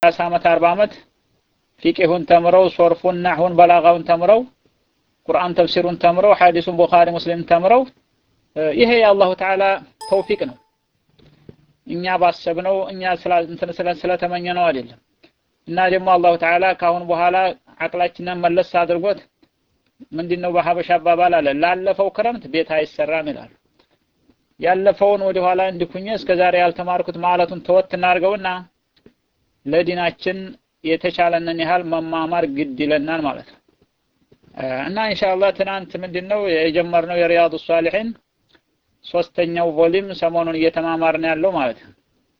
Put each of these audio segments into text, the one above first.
ሰላሳ ዓመት አርባ ዓመት ፊቅሁን ተምረው ሶርፉን ናሁን በላጋውን ተምረው ቁርአን ተፍሲሩን ተምረው ሐዲሱን ቡኻሪ ሙስሊም ተምረው ይሄ የአላሁ ተዓላ ተውፊቅ ነው። እኛ ባሰብነው እኛ ስለተመኘ ነው አይደለም። እና ደግሞ አላሁ ተዓላ ካሁን በኋላ አቅላችንን መለስ አድርጎት ምንድነው በሀበሻ አባባል አለ ላለፈው ክረምት ቤት አይሰራም ይላሉ። ያለፈውን ወደ ኋላ እንድኩኝ እስከ ዛሬ ያልተማርኩት ማለቱን ተወት እናድርገውና ለዲናችን የተቻለንን ያህል መማማር ግድ ይለናል ማለት ነው። እና ኢንሻአላህ ትናንት ምንድነው የጀመርነው የሪያዱ ሷሊሒን ሶስተኛው ቮሊም ሰሞኑን እየተማማርን ያለው ማለት ነው።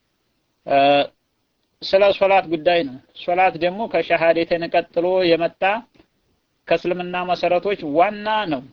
ስለ ሶላት ጉዳይ ነው። ሶላት ደግሞ ከሸሃዴተን ቀጥሎ የመጣ ከእስልምና መሰረቶች ዋና ነው።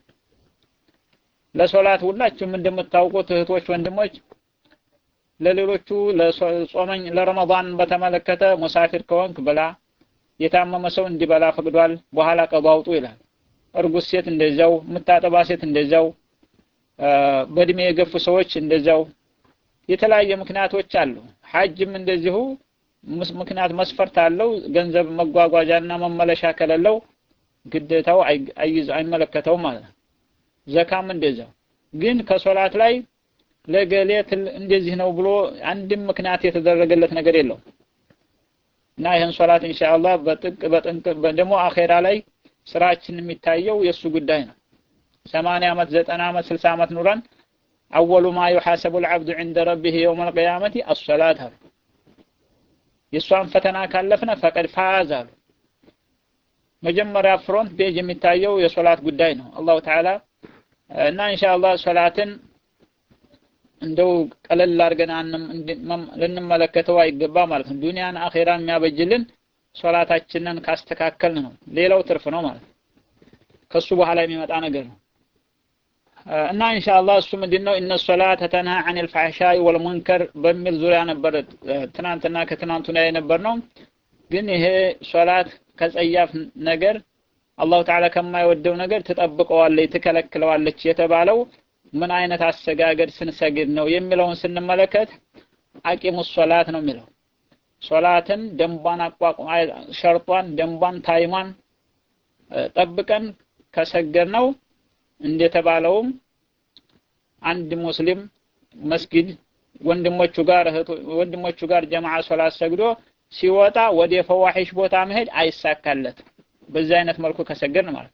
ለሶላት ሁላችሁም እንደምታውቁት እህቶች፣ ወንድሞች ለሌሎቹ ለጾመኝ ለረመዳን በተመለከተ ሙሳፊር ከሆንክ ብላ፣ የታመመ ሰው እንዲበላ ፈቅዷል። በኋላ ቀዶ አውጡ ይላል። እርጉዝ ሴት እንደዛው፣ የምታጠባ ሴት እንደዛው፣ በእድሜ የገፉ ሰዎች እንደዛው የተለያየ ምክንያቶች አሉ። ሐጅም እንደዚሁ ምክንያት መስፈርት አለው። ገንዘብ መጓጓዣና መመለሻ ከሌለው ግዴታው አይይዝ አይመለከተውም ማለት ነው። ዘካም እንደዛው። ግን ከሶላት ላይ ለገሌ እንደዚህ ነው ብሎ አንድም ምክንያት የተደረገለት ነገር የለውም እና ይህን ሶላት ኢንሻአላህ በጥቅ በጥንቅ ደግሞ አኼራ ላይ ስራችን የሚታየው የእሱ ጉዳይ ነው። ሰማንያ ዓመት ዘጠና ዓመት ስልሳ ዓመት ኑረን አወሉ ማ ዩሐሰቡ ልዓብዱ ዕንደ ረቢህ የውም አልቅያመቲ አሶላት አሉ። የእሷን ፈተና ካለፍነ ፈቀድ ፋዝ አሉ። መጀመሪያ ፍሮንት ፔጅ የሚታየው የሶላት ጉዳይ ነው። አላሁ ተዓላ እና ኢንሻአላህ ሶላትን እንደው ቀለል አድርገን ልንመለከተው አይገባ ማለት ነው። ዱንያን አኼራን የሚያበጅልን ሶላታችንን ካስተካከልን ነው። ሌላው ትርፍ ነው ማለት ነው። ከሱ በኋላ የሚመጣ ነገር ነው እና ኢንሻአላህ እሱ ምንድነው እነ ሶላተ ተንሃ ዐኒል ፈሕሻኢ ወልሙንከር በሚል ዙሪያ ነበር ትናንትና ከትናንቱ ላይ የነበር ነው። ግን ይሄ ሶላት ከጸያፍ ነገር አላሁ ተዓላ ከማይወደው ነገር ትጠብቀዋለች፣ ትከለክለዋለች የተባለው ምን አይነት አሰጋገድ ስንሰግድ ነው የሚለውን ስንመለከት አቂሙ ሶላት ነው የሚለው ሶላትን ደንቧን አቋቁም ሸርጧን፣ ደንቧን፣ ታይሟን ጠብቀን ከሰገድ ነው እንደተባለውም አንድ ሙስሊም መስጊድ ወንድሞቹ ጋር ወንድሞቹ ጋር ጀማዓ ሶላት ሰግዶ ሲወጣ ወደ ፈዋሒሽ ቦታ መሄድ አይሳካለት። በዚህ አይነት መልኩ ከሰገድን ማለት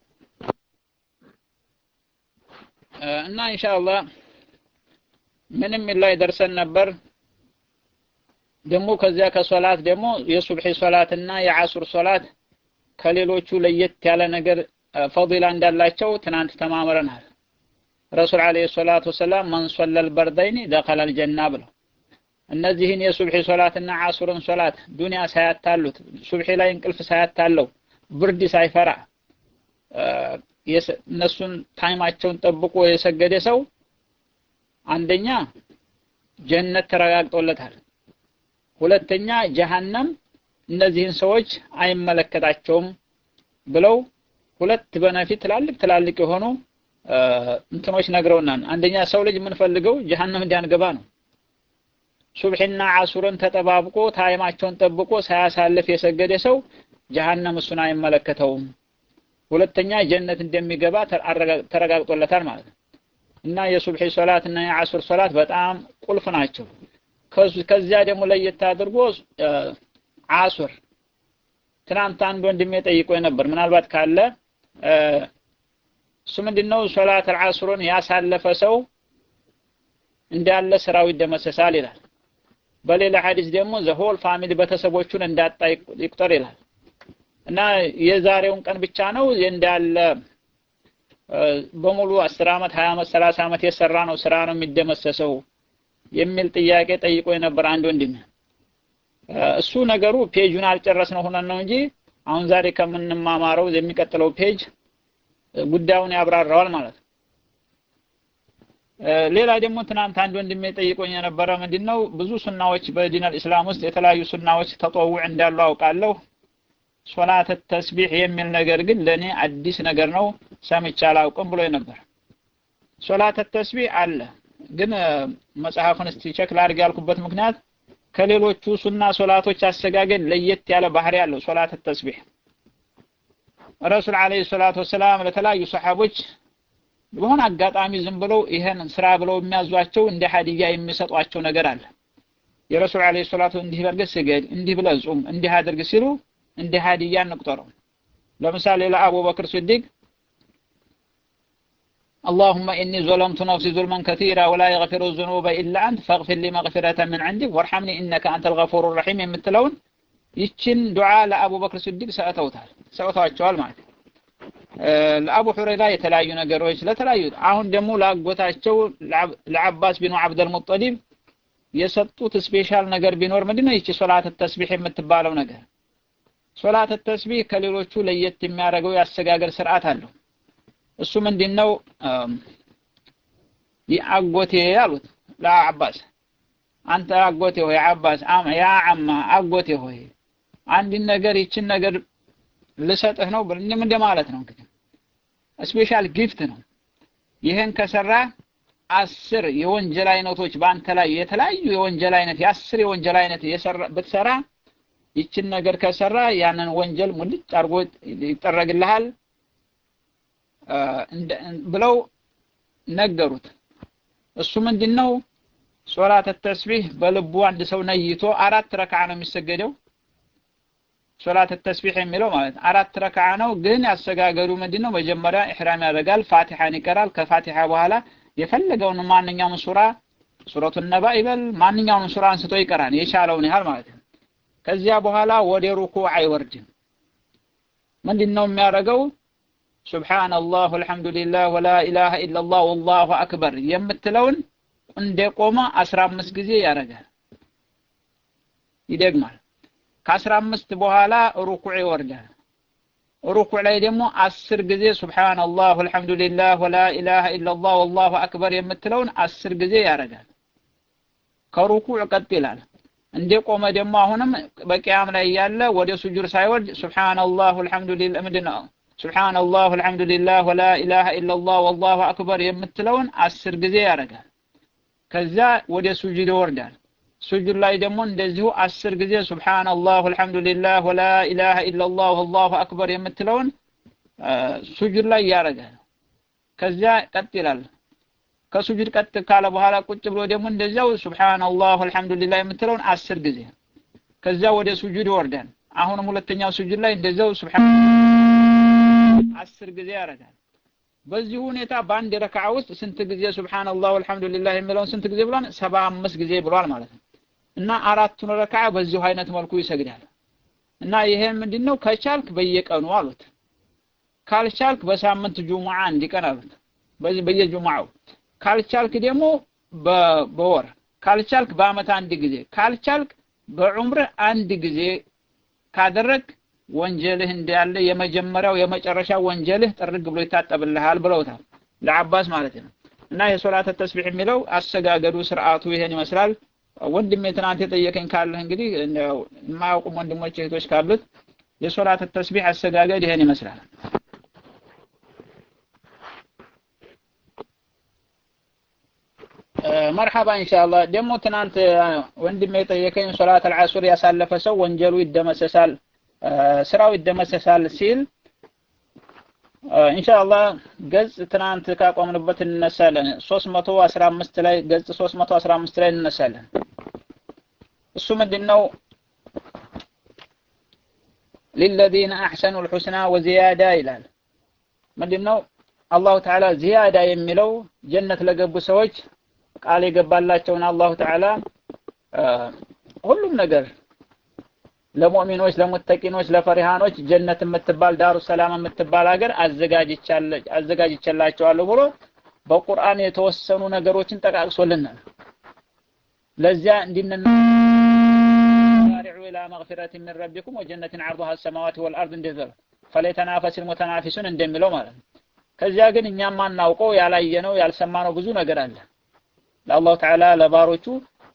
እና ኢንሻአላህ ምንም ላይ ደርሰን ነበር። ደግሞ ከዚያ ከሶላት ደግሞ የሱብሒ ሶላትና የዓሱር ሶላት ከሌሎቹ ለየት ያለ ነገር ፈዲላ እንዳላቸው ትናንት ተማምረናል። ረሱል ዓለይሂ ሰላቱ ወሰላም መን ሶለል በርደይኒ ደኸለል ጀና ብለው እነዚህን የሱብሒ ሶላትና ዓሱርን ሶላት ዱንያ ሳያታሉት ሱብሒ ላይ እንቅልፍ ሳያታለው ብርድ ሳይፈራ እነሱን ታይማቸውን ጠብቆ የሰገደ ሰው አንደኛ ጀነት ተረጋግጦለታል። ሁለተኛ ጀሃነም እነዚህን ሰዎች አይመለከታቸውም ብለው ሁለት በነፊት ትላልቅ ትላልቅ የሆኑ እንትኖች ነግረውናል። አንደኛ ሰው ልጅ የምንፈልገው ጀሃነም እንዲያንገባ ነው። ሱብሒና ዓሱርን ተጠባብቆ ታይማቸውን ጠብቆ ሳያሳልፍ የሰገደ ሰው ጀሃነም እሱን አይመለከተውም። ሁለተኛ ጀነት እንደሚገባ ተረጋግጦለታል ማለት ነው። እና የሱብሒ ሶላት እና የዓሱር ሶላት በጣም ቁልፍ ናቸው። ከዚያ ደግሞ ለየት አድርጎ ዓሱር ትናንት አንድ ወንድሜ ጠይቆ ነበር። ምናልባት ካለ እሱ ምንድነው ሶላት አልዓሱርን ያሳለፈ ሰው እንዳለ ስራው ይደመሰሳል ይላል። በሌላ ሐዲስ ደግሞ ዘሆል ፋሚሊ ቤተሰቦቹን እንዳጣ ይቁጠር ይላል። እና የዛሬውን ቀን ብቻ ነው እንዳለ በሙሉ አስር ዓመት ሀያ ዓመት ሰላሳ ዓመት የሰራ ነው ስራ ነው የሚደመሰሰው የሚል ጥያቄ ጠይቆ የነበር አንድ ወንድም። እሱ ነገሩ ፔጁን አልጨረስነው ሆነን ነው እንጂ አሁን ዛሬ ከምንማማረው የሚቀጥለው ፔጅ ጉዳዩን ያብራራዋል ማለት ነው። ሌላ ደግሞ ትናንት አንድ ወንድሜ ጠይቆኝ የነበረ ምንድነው ብዙ ሱናዎች በዲን አልእስላም ውስጥ የተለያዩ ሱናዎች ተጠውዕ እንዳሉ አውቃለሁ። ሶላት ተስቢሕ የሚል ነገር ግን ለኔ አዲስ ነገር ነው፣ ሰምቼ አላውቅም ብሎ ነበር። ሶላት ተስቢሕ አለ፣ ግን መጽሐፉን እስቲ ቸክ ላድርግ ያልኩበት ምክንያት ከሌሎቹ ሱና ሶላቶች አሰጋገድ ለየት ያለ ባህሪ ያለው ሶላት ተስቢህ ረሱል አለይሂ ሰላቱ ወሰላም ለተለያዩ ሰሓቦች በሆነ አጋጣሚ ዝም ብለው ይሄን ስራ ብለው የሚያዟቸው እንደ ሀዲያ የሚሰጧቸው ነገር አለ። የረሱል አለይሂ ሰላቱ እንዲህ በርገህ ስገድ፣ እንዲህ ብለህ ጹም፣ እንዲህ አድርግ ሲሉ እንደ ሀዲያ እንቁጠረው። ለምሳሌ ለአቡበክር ሲዲቅ اللهم إني ظلمت نفسي ظلما كثيرا ولا يغفر الذنوب إلا أنت فاغفر لي مغفرة من عندك وارحمني إنك أنت الغفور الرحيم የምትለውን ይችን ዱዓ ለአቡበክር ሲዲቅ ሰጥተውታል ሰጥተዋቸዋል ማለት ነው። ለአቡ ሁረይራ የተለያዩ ነገሮች ለተለያዩ አሁን ደግሞ ለአጎታቸው ለአባስ ቢኑ አብደል ሙጠሊብ የሰጡት ስፔሻል ነገር ቢኖር ምንድነው ይቺ ሶላት ተስቢህ የምትባለው ነገር ሶላት ተስቢህ ከሌሎቹ ለየት የሚያደርገው የአሰጋገር ስርዓት አለው እሱ ምንድነው አጎቴ አሉት ለአባስ አንተ አጎቴ ሆይ አባስ ያ አማ አጎቴ ሆይ አንድን ነገር ይችን ነገር ልሰጥህ ነው ብልኝም እንደማለት ነው እንግዲህ ስፔሻል ጊፍት ነው ይህን ከሰራ አስር የወንጀል አይነቶች በአንተ ላይ የተለያዩ የወንጀል አይነት የአስር የወንጀል አይነት ብትሰራ ይችን ነገር ከሰራ ያንን ወንጀል ሙልጭ አድርጎ ይጠረግልሃል ብለው ነገሩት እሱ ምንድነው ሶላት ተስቢህ በልቡ አንድ ሰው ነይቶ አራት ረክዓ ነው የሚሰገደው ሶላት ተስቢህ የሚለው ማለት አራት ረክዓ ነው ግን ያሰጋገዱ ምንድነው መጀመሪያ ኢህራም ያደርጋል ፋቲሃን ይቀራል ከፋቲሃ በኋላ የፈለገውን ማንኛውም ሱራ ሱረቱ ነባ ይበል ማንኛውንም ሱራ አንስቶ ይቀራል የቻለውን ያህል ማለት ነው ከዚያ በኋላ ወደ ሩኩዕ አይወርድም ምንድነው የሚያደርገው ሱብሃንአላህ ወልሐምዱሊላህ ወላ ኢላሃ ኢላላህ ወላሁ አክበር የምትለውን እንደቆመ 15 ጊዜ ያደርጋል ይደግማል ከአስራ አምስት በኋላ ሩኩዕ ይወርዳል ሩኩዕ ላይ ደግሞ አስር ጊዜ ሱብሃንአላህ ወልሐምዱሊላህ ወላ ኢላሃ ኢላላህ ወላሁ አክበር የምትለውን አስር ጊዜ ያደርጋል ከሩኩዕ ቀጥ ይላል እንደቆመ ደግሞ አሁንም በቂያም ላይ ያለ ወደ ሱጁድ ሳይወርድ ሱብሃንአላህ ወልሐምዱሊላህ ምንድነው ሱብሃንአላህ ወልሐምዱሊላህ ወላ ኢላሃ ኢላላህ ወላሁ አክበር የምትለውን አስር ጊዜ ያደርጋል ከዛ ወደ ሱጁድ ይወርዳል ሱጁድ ላይ ደግሞ እንደዚሁ አስር ጊዜ ሱብሃንአላህ ወልሐምዱሊላህ ወላ ኢላሃ ኢላላህ ወላሁ አክበር የምትለውን ሱጁድ ላይ ያደርጋል ከዚያ ቀጥ ይላል ከሱጁድ ቀጥ ካለ በኋላ ቁጭ ብሎ ደግሞ እንደዚያው ሱብሃንአላህ ወልሐምዱሊላህ የምትለውን አስር ጊዜ ከዚያ ወደ ሱጁድ ይወርዳል አሁንም ሁለተኛው ሱጁድ ላይ እንደዚያው ሱብሃን አስር ጊዜ ያደርጋል በዚህ ሁኔታ በአንድ ረክዓ ውስጥ ስንት ጊዜ ሱብሃንአላህ ወልሐምዱሊላህ የሚለውን ስንት ጊዜ ብሏል? ሰባ አምስት ጊዜ ብሏል ማለት ነው። እና አራቱን ረክዓ በዚሁ አይነት መልኩ ይሰግዳል። እና ይሄ ምንድነው ከቻልክ በየቀኑ አሉት። ካልቻልክ በሳምንት ጁሙዓ አንድ ቀን አሉት። በዚህ በየጁሙዓው ካልቻልክ ደግሞ በወር ካልቻልክ በአመት አንድ ጊዜ ካልቻልክ በዑምርህ አንድ ጊዜ ካደረግ ወንጀልህ እንዳለ የመጀመሪያው የመጨረሻ ወንጀልህ ጥርግ ብሎ ይታጠብልሃል ብለውታል ለአባስ ማለት ነው እና የሶላት ተስቢህ የሚለው አሰጋገዱ ስርዓቱ ይሄን ይመስላል ወንድሜ ትናንት የጠየቀኝ ካለህ እንግዲህ የማያውቁም ወንድሞች እህቶች ካሉት የሶላት ተስቢህ አሰጋገድ ይሄን ይመስላል መርሐባ ኢንሻአላህ ደግሞ ትናንት ወንድሜ የጠየቀኝ ሶላት አልዓሱር ያሳለፈ ሰው ወንጀሉ ይደመሰሳል ስራው ይደመሰሳል ሲል ኢንሻአላህ ገጽ ትናንት ካቆምንበት እንነሳለን 315 ላይ ገጽ 315 ላይ እንነሳለን እሱ ምንድነው للذين احسنوا الحسنى وزياده ይላል ምንድነው አላሁ ተዓላ ዚያዳ የሚለው ጀነት ለገቡ ሰዎች ቃል የገባላቸውን አላሁ ተዓላ ሁሉም ነገር ለሙእሚኖች ለሙተቂኖች ለፈሪሃኖች ጀነት የምትባል ዳሩ ሰላም የምትባል ሀገር አዘጋጅቼላቸዋለሁ ብሎ በቁርአን የተወሰኑ ነገሮችን ጠቃቅሶልናል ለዚያ እንዲነና ኢላ መግፊረት ሚን ረቢኩም ወጀነትን ዐርዱሃ ሰማዋት ወልአርድ እንደዘር ፈለተናፈስ ሙተናፊሱን እንደሚለው ማለት ነው ከዚያ ግን እኛም ማናውቀው ያላየነው ያልሰማነው ብዙ ነገር አለ ለአላሁ ተዓላ ለባሮቹ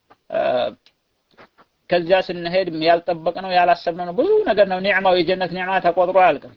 ከዚያ ስንሄድ ያልጠበቅነው ያላሰብነው ነው ብዙ ነገር ነው ኒዕማው የጀነት ኒዕማ ተቆጥሮ አያልቅም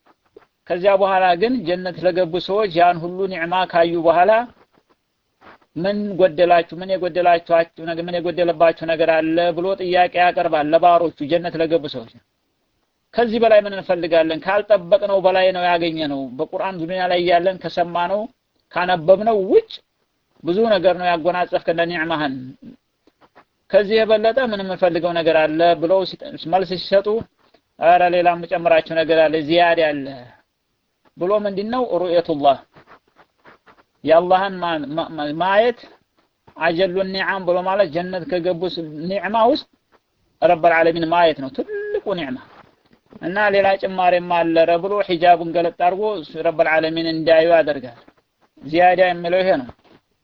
ከዚያ በኋላ ግን ጀነት ለገቡ ሰዎች ያን ሁሉ ኒዕማ ካዩ በኋላ ምን ጎደላችሁ ምን የጎደላችኋችሁ ነገር ምን የጎደለባችሁ ነገር አለ ብሎ ጥያቄ ያቀርባል ለባሮቹ ጀነት ለገቡ ሰዎች ከዚህ በላይ ምን እንፈልጋለን ካልጠበቅነው በላይ ነው ያገኘነው በቁርአን ዱንያ ላይ ያለን ከሰማነው ካነበብነው ውጭ ብዙ ነገር ነው ያጎናጸፍከን ለኒዕማህን ከዚህ የበለጠ ምን የምንፈልገው ነገር አለ ብለው መልስ ሲሰጡ ኧረ ሌላ የምጨምራቸው ነገር አለ ዚያድ አለ ብሎ ምንድነው ሩእየቱላህ የአላህን ማየት አጀሉ ኒዓም ብሎ ማለት ጀነት ከገቡ ኒዕማ ውስጥ ረበል ዓለሚን ማየት ነው ትልቁ ኒዕማ እና ሌላ ጭማሬም አለረ ብሎ ሒጃቡን ገለጥ አድርጎ ረበል ዓለሚን እንዲያዩ ያደርጋል ዚያዳ የሚለው ይሄ ነው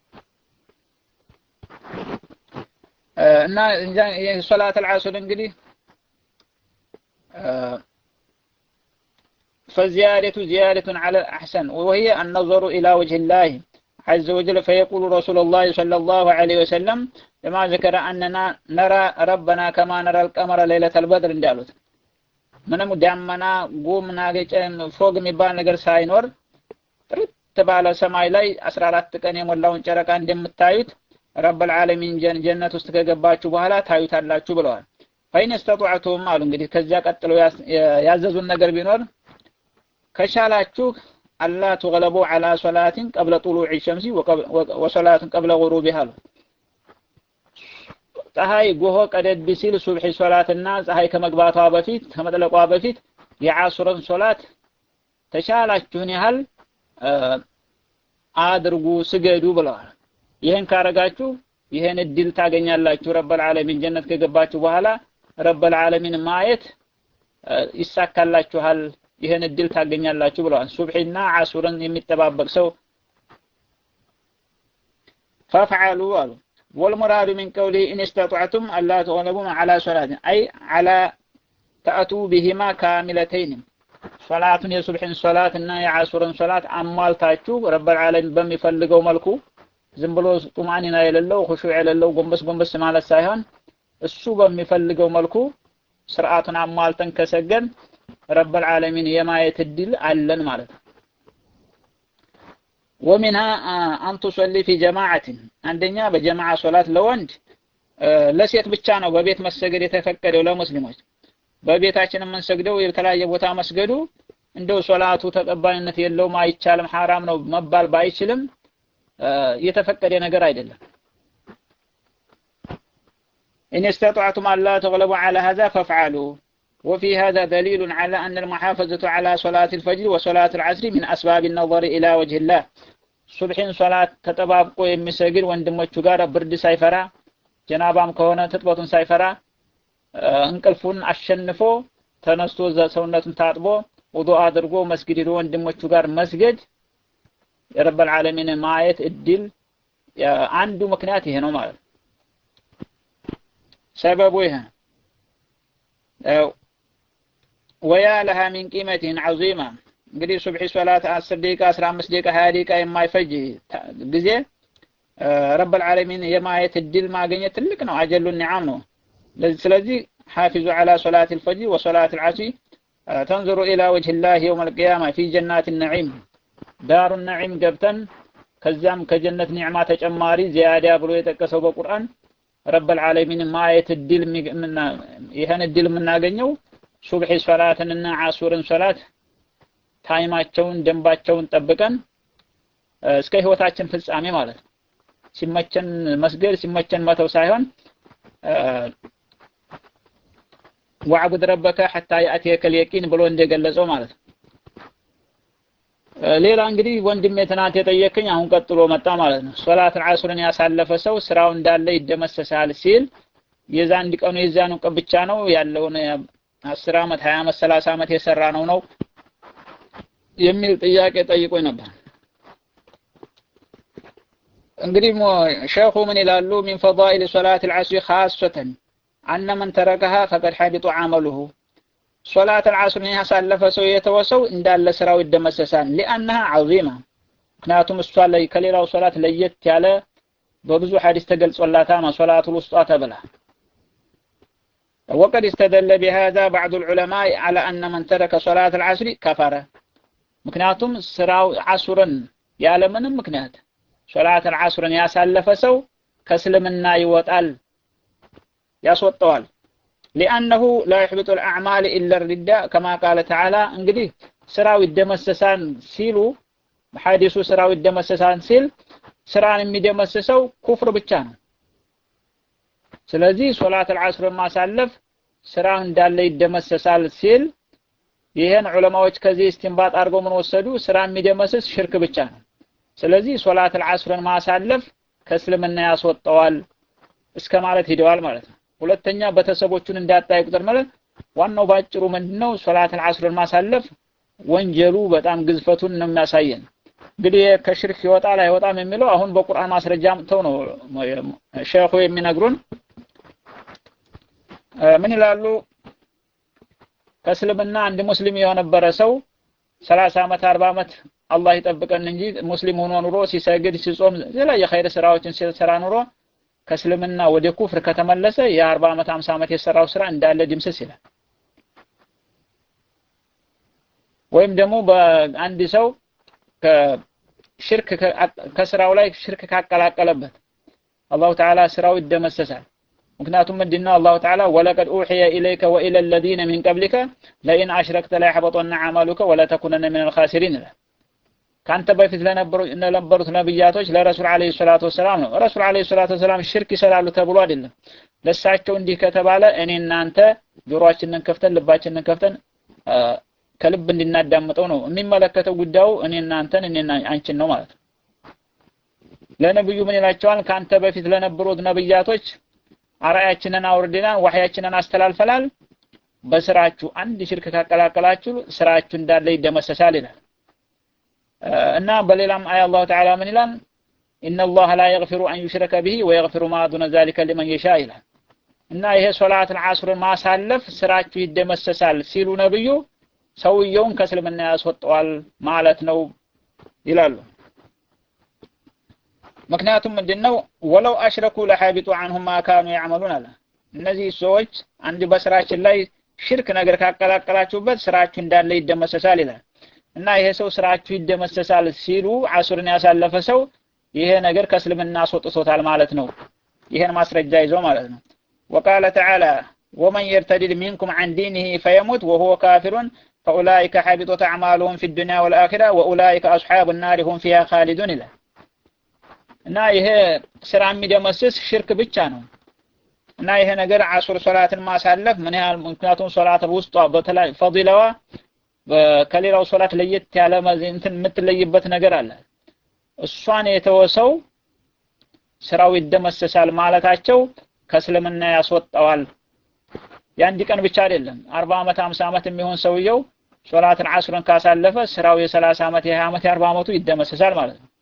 እና ሶላት አልዓስር እንግዲህ فالزيادة زيادة على الأحسن وهي النظر إلى وجه الله عز وجل فيقول رسول الله صلى الله عليه وسلم لما ذكر أننا نرى ربنا كما نرى القمر ليلة البدر እንዳሉት ምንም ዳመና ጉም ናገጨ ፎግ የሚባል ነገር ሳይኖር ጥርት ባለ ሰማይ ላይ 14 ቀን የሞላውን ጨረቃ እንደምታዩት ረብል ዓለሚን ጀነት ውስጥ ከገባችሁ በኋላ ታዩታላችሁ ብለዋል። ፈይን እስተጧዕቱም አሉ እንግዲህ ከዚያ ቀጥለው ያዘዙን ነገር ቢኖር ከቻላችሁ አላ ትغለቡ ዐላ ሶላትን ቀብለ ጡሉዕ ሸምሲ ወሶላትን ቀብለ ጉሩቢሃ አሉ። ፀሐይ ጎሆ ቀደድ ሲል ሱብሒ ሶላትና ፀሐይ ከመግባቷ በፊት ከመጥለቋ በፊት የዓሱርን ሶላት ተቻላችሁን ያህል አድርጉ ስገዱ ብለዋል። ይህን ካረጋችሁ ይህን እድል ታገኛላችሁ። ረበል ዓለሚን ጀነት ከገባችሁ በኋላ ረበል ዓለሚን ማየት ይሳካላችኋል። ይህን እድል ታገኛላችሁ ብለዋል። ሱብሒና ዓሱርን የሚጠባበቅ ሰው ፈፍዓሉ አሉ ወልሙራዱ ሚን ቀውሊ ኢን እስተጧዕቱም አላ ተغለቡም ዐላ ሶላትን አይ ዐላ ተአቱ ቢሂማ ካሚለተይን ሶላቱን የሱብሒን ሶላት እና የዓሱርን ሶላት አሟልታችሁ ረበል ዓለሚን በሚፈልገው መልኩ ዝም ብሎ ጡማኒና የሌለው ሁሹዕ የሌለው ጎንበስ ጎንበስ ማለት ሳይሆን እሱ በሚፈልገው መልኩ ስርዓቱን አሟልተን ከሰገን ረበል ዓለሚን የማየት እድል አለን ማለት ነው። ወሚንሃ አን ቱሰሊ ፊ ጀማዓትን አንደኛ በጀማዓ ሶላት ለወንድ ለሴት ብቻ ነው በቤት መሰገድ የተፈቀደው ለሙስሊሞች። በቤታችን የምንሰግደው የተለያየ ቦታ መስገዱ እንደው ሶላቱ ተቀባይነት የለውም አይቻልም፣ ሐራም ነው መባል ባይችልም የተፈቀደ ነገር አይደለም። إن استطعتم ألا تغلبوا على هذا فافعلوا وفي هذا دليل على أن المحافظة على صلاة الفجر وصلاة العصر من أسباب النظر إلى وجه الله صبحين صلاة تتبابقو يمسجر وندموቹ ጋር ብርድ ሳይፈራ ጀናባም ከሆነ ትጥበቱን ሳይፈራ እንቅልፉን አሸንፎ ተነስቶ ሰውነቱን ታጥቦ ውዱእ አድርጎ መስጊድ ሄዶ ወንድሞቹ ጋር መስገድ የረበል ዓለሚን ማየት እድል አንዱ ምክንያት ይሄ ነው ማለት ነው። ሰበቡ ይሄ ወያ ለሃ ሚን ቂመቲን ዐዚማ እንግዲህ ሱብሒ ሶላት 10 ደቂቃ 15 ደቂቃ 20 ደቂቃ የማይፈጅ ጊዜ ረበል ዓለሚን የማየት እድል ማግኘት ትልቅ ነው። አጀሉ ኒዓም ነው። ስለዚህ ሓፊዙ ዐላ ሶላት አልፈጅር ወሶላት አልዓስሪ ተንظሩ ኢላ ወጅህ ላህ የውም አልቅያማ ፊ ጀናት ነዒም ዳሩ ነዒም ገብተን ከዚያም ከጀነት ኒዕማ ተጨማሪ ዚያዳ ብሎ የጠቀሰው በቁርአን ረበል ዓለሚን ማየት እድል ይህን እድል የምናገኘው ሱብሒ ሶላትንና ዓሱርን ሶላት ታይማቸውን ደንባቸውን ጠብቀን እስከ ህይወታችን ፍጻሜ ማለት ነው። ሲመቸን መስገድ ሲመቸን መተው ሳይሆን ወዕቡድ ረበከ ሐታ ያእቲየከል የቂን ብሎ እንደገለጸው ማለት ነው። ሌላ እንግዲህ ወንድሜ ትናንት የጠየቅኝ አሁን ቀጥሎ መጣ ማለት ነው። ሶላት ዓሱርን ያሳለፈ ሰው ስራው እንዳለ ይደመሰሳል ሲል የዛን ቀኑ የዛኑ ቀን ብቻ ነው ያለውን አስር ዓመት ሀያ ዓመት ሰላሳ ዓመት የሰራ ነው ነው የሚል ጥያቄ ጠይቆኝ ነበር። እንግዲህ ሸኹ ምን ይላሉ? ሚን ፈዳኢል ሶላት አልዓስሪ ኻሰተን አነ መን ተረከሃ ፈቀድ ሐቢጡ ዐመሉሁ ሶላት አልዓስርን ያሳለፈ ሰው የተወሰው እንዳለ ስራው ይደመሰሳል። ሊአነሃ ዐዚማ ምክንያቱም እሷ ላይ ከሌላው ሶላት ለየት ያለ በብዙ ሐዲስ ተገልጾላታል። ሶላቱል ውስጧ ተብላ ወቀድ استدل بهذا بعض العلماء على أن من ترك صلاة العصر كفر ምክንያቱም ስራው ዓሱርን ያለምንም ምክንያት ሶላት አልዓስርን ያሳለፈ ሰው ከእስልምና ይወጣል ያስወጣዋል ሊአነሁ ላ ይሕቢጡ ልአዕማል ኢላ ሪዳ ከማ ቃለ ተዓላ እንግዲህ ስራው ይደመሰሳል ሲሉ ሐዲሱ ስራው ይደመሰሳል ሲል ስራን የሚደመስሰው ኩፍር ብቻ ነው ስለዚህ ሶላት አልዓስርን ማሳለፍ ስራ እንዳለ ይደመሰሳል ሲል ይህን ዑለማዎች ከዚህ እስቲንባጥ አድርገው ምን ወሰዱ ስራ የሚደመስስ ሽርክ ብቻ ነው ስለዚህ ሶላት አልዓስርን ማሳለፍ ከእስልምና ያስወጣዋል እስከ ማለት ሂደዋል ማለት ነው ሁለተኛ ቤተሰቦቹን እንዳጣይ ቁጥር ማለት ዋናው ባጭሩ ምንድነው ሶላት አልዓስርን ማሳለፍ ወንጀሉ በጣም ግዝፈቱን ነው የሚያሳየን እንግዲህ ከሽርክ ይወጣል አይወጣም የሚለው አሁን በቁርአን ማስረጃ አምጥተው ነው ሼኹ የሚነግሩን ምን ይላሉ ከእስልምና አንድ ሙስሊም የነበረ ሰው ሰላሳ ዓመት አርባ ዓመት አላህ ይጠብቀን እንጂ ሙስሊም ሆኖ ኑሮ ሲሰግድ ሲጾም የተለያየ ኸይር ስራዎችን ሲሰራ ኑሮ ከእስልምና ወደ ኩፍር ከተመለሰ የአርባ ዓመት አምሳ ዓመት የሰራው ስራ እንዳለ ድምስስ ይላል ወይም ደግሞ በአንድ ሰው ከሽርክ ከስራው ላይ ሽርክ ካቀላቀለበት አላሁ ተዓላ ስራው ይደመሰሳል ምክንያቱም ምንድነው አላሁ ተዓላ ወለቀድ ኡሕየ ኢለይከ ወኢለ ለዚነ ሚን ቀብሊከ ለኢን አሽረክተ ላያሕበጦነ አዕማሉከ ወለተኩነነ ምን አልኻሲሪን ይላል ከአንተ በፊት ለነበሩት ነብያቶች ለረሱል አለይሂ ሰላቱ ወሰላም ነው ረሱል አለይሂ ሰላቱ ወሰላም ሽርክ ይሰራሉ ተብሎ አይደለም ለሳቸው እንዲህ ከተባለ እኔ እናንተ ጆሮአችንን ከፍተን ልባችንን ከፍተን ከልብ እንድናዳምጠው ነው የሚመለከተው ጉዳዩ እኔ እናንተን እኔ አንቺን ነው ማለት ነው ለነብዩ ምን ይላቸዋል ከአንተ በፊት ለነበሩት ነብያቶች አራያችንን አውርደናል ዋህያችንን አስተላልፈናል በስራችሁ አንድ ሽርክ ካቀላቀላችሁ ስራችሁ እንዳለ ይደመሰሳል ይላል እና በሌላም አያ አላሁ ተዓላ ምን ይላል ኢነ አላህ ላ የግፊሩ አን ዩሽረከ ብሂ ወየግፊሩ ማ ዱነ ዛሊከ ሊመን የሻ ይላል እና ይሄ ሶላት አልዓስርን ማሳለፍ ስራችሁ ይደመሰሳል ሲሉ ነብዩ ሰውየውን ከእስልምና ያስወጣዋል ማለት ነው ይላሉ ምክንያቱም ምንድነው ወለው አሽረኩ ለሐቢጡ አንሁም ማ ካኑ ያዕመሉን አለ እነዚህ ሰዎች አንድ በስራችን ላይ ሽርክ ነገር ካቀላቀላችሁበት ስራችሁ እንዳለ ይደመሰሳል ይላል እና ይሄ ሰው ስራችሁ ይደመሰሳል ሲሉ አሱርን ያሳለፈ ሰው ይሄ ነገር ከእስልምና አስወጥቶታል ማለት ነው ይሄን ማስረጃ ይዞ ማለት ነው وقال تعالى ومن يرتد منكم عن دينه فيمت وهو كافر فأولئك حبطت أعمالهم في الدنيا والآخرة وأولئك أصحاب النار هم فيها خالدون إلى እና ይሄ ስራ የሚደመስስ ሽርክ ብቻ ነው እና ይሄ ነገር አሱር ሶላትን ማሳለፍ ምን ያህል ምክንያቱም ሶላት ውስጧ በተለይ ፈዲላዋ ከሌላው ሶላት ለየት ያለ እንትን የምትለይበት ነገር አለ እሷን የተወሰው ስራው ይደመሰሳል ማለታቸው ከእስልምና ያስወጣዋል የአንድ ቀን ብቻ አይደለም አርባ ዓመት አምሳ ዓመት የሚሆን ሰውየው ሶላትን አስርን ካሳለፈ ስራው የሰላሳ ዓመት የሀያ ዓመት የአርባ ዓመቱ ይደመሰሳል ማለት ነው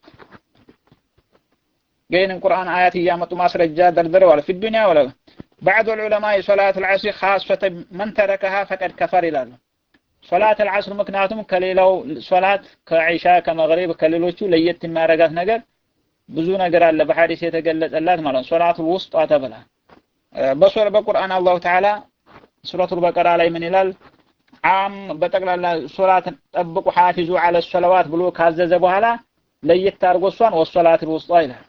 ግን ቁርአን አያት እያመጡ ማስረጃ ደርድረዋል في الدنيا ولا بعض العلماء صلاة العصر خاصة من تركها فقد كفر ይላሉ ሶላት العصر ምክንያቱም ከሌላው ሶላት ከዒሻ ከመግሪብ ከሌሎቹ ለየት የሚያደርጋት ነገር ብዙ ነገር አለ በሐዲስ የተገለጸላት ማለት ነው ሶላቱ ውስጧ ተብላ በሶር በቁርአን አላሁ ተዓላ ሱረቱል በቀራ ላይ ምን ይላል አም በጠቅላላ ሶላትን ጠብቁ ሐፊዙ አለ ሶላዋት ብሎ ካዘዘ በኋላ ለየት አድርጎ እሷን ወሶላት ውስጧ ይላል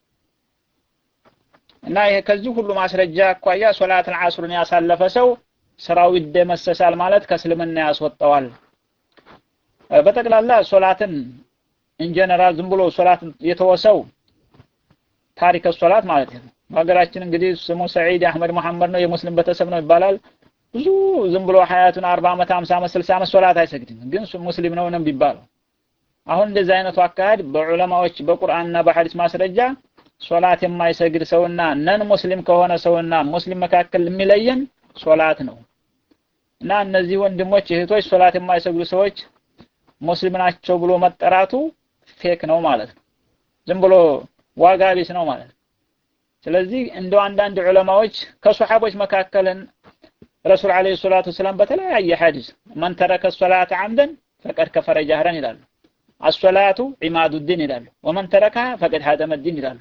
እና ይሄ ከዚህ ሁሉ ማስረጃ አኳያ ሶላትን አስሩን ያሳለፈ ሰው ስራው ይደመሰሳል ማለት ከእስልምና ያስወጣዋል በጠቅላላ ሶላትን ኢንጀነራል ዝም ብሎ ሶላት የተወሰው ታሪክ ሶላት ማለት ነው በሀገራችን እንግዲህ ስሙ ሰዒድ አህመድ መሐመድ ነው የሙስሊም ቤተሰብ ነው ይባላል ብዙ ዝም ብሎ ሀያቱን 40 ዓመት 50 ዓመት 60 ዓመት ሶላት አይሰግድም ግን ሙስሊም ነው ነው ቢባለው አሁን እንደዚህ አይነቱ አካሄድ በዑለማዎች በቁርአንና በሐዲስ ማስረጃ ሶላት የማይሰግድ ሰውና ነን ሙስሊም ከሆነ ሰውና ሙስሊም መካከል የሚለየን ሶላት ነው እና እነዚህ ወንድሞች እህቶች ሶላት የማይሰግዱ ሰዎች ሙስሊም ናቸው ብሎ መጠራቱ ፌክ ነው ማለት ነው ዝም ብሎ ዋጋ ቢስ ነው ማለት ነው ስለዚህ እንደው አንዳንድ ዑለማዎች ከሱሐቦች መካከልን ረሱል አለይሂ ሰላቱ ሰላም በተለያየ ሐዲስ መን ተረከ ሶላት አምደን ፈቀድ ከፈረ ጀህረን ይላሉ አሶላቱ ዒማዱ ዲን ይላሉ ወመን ተረካ ፈቀድ ሀደመ ዲን ይላሉ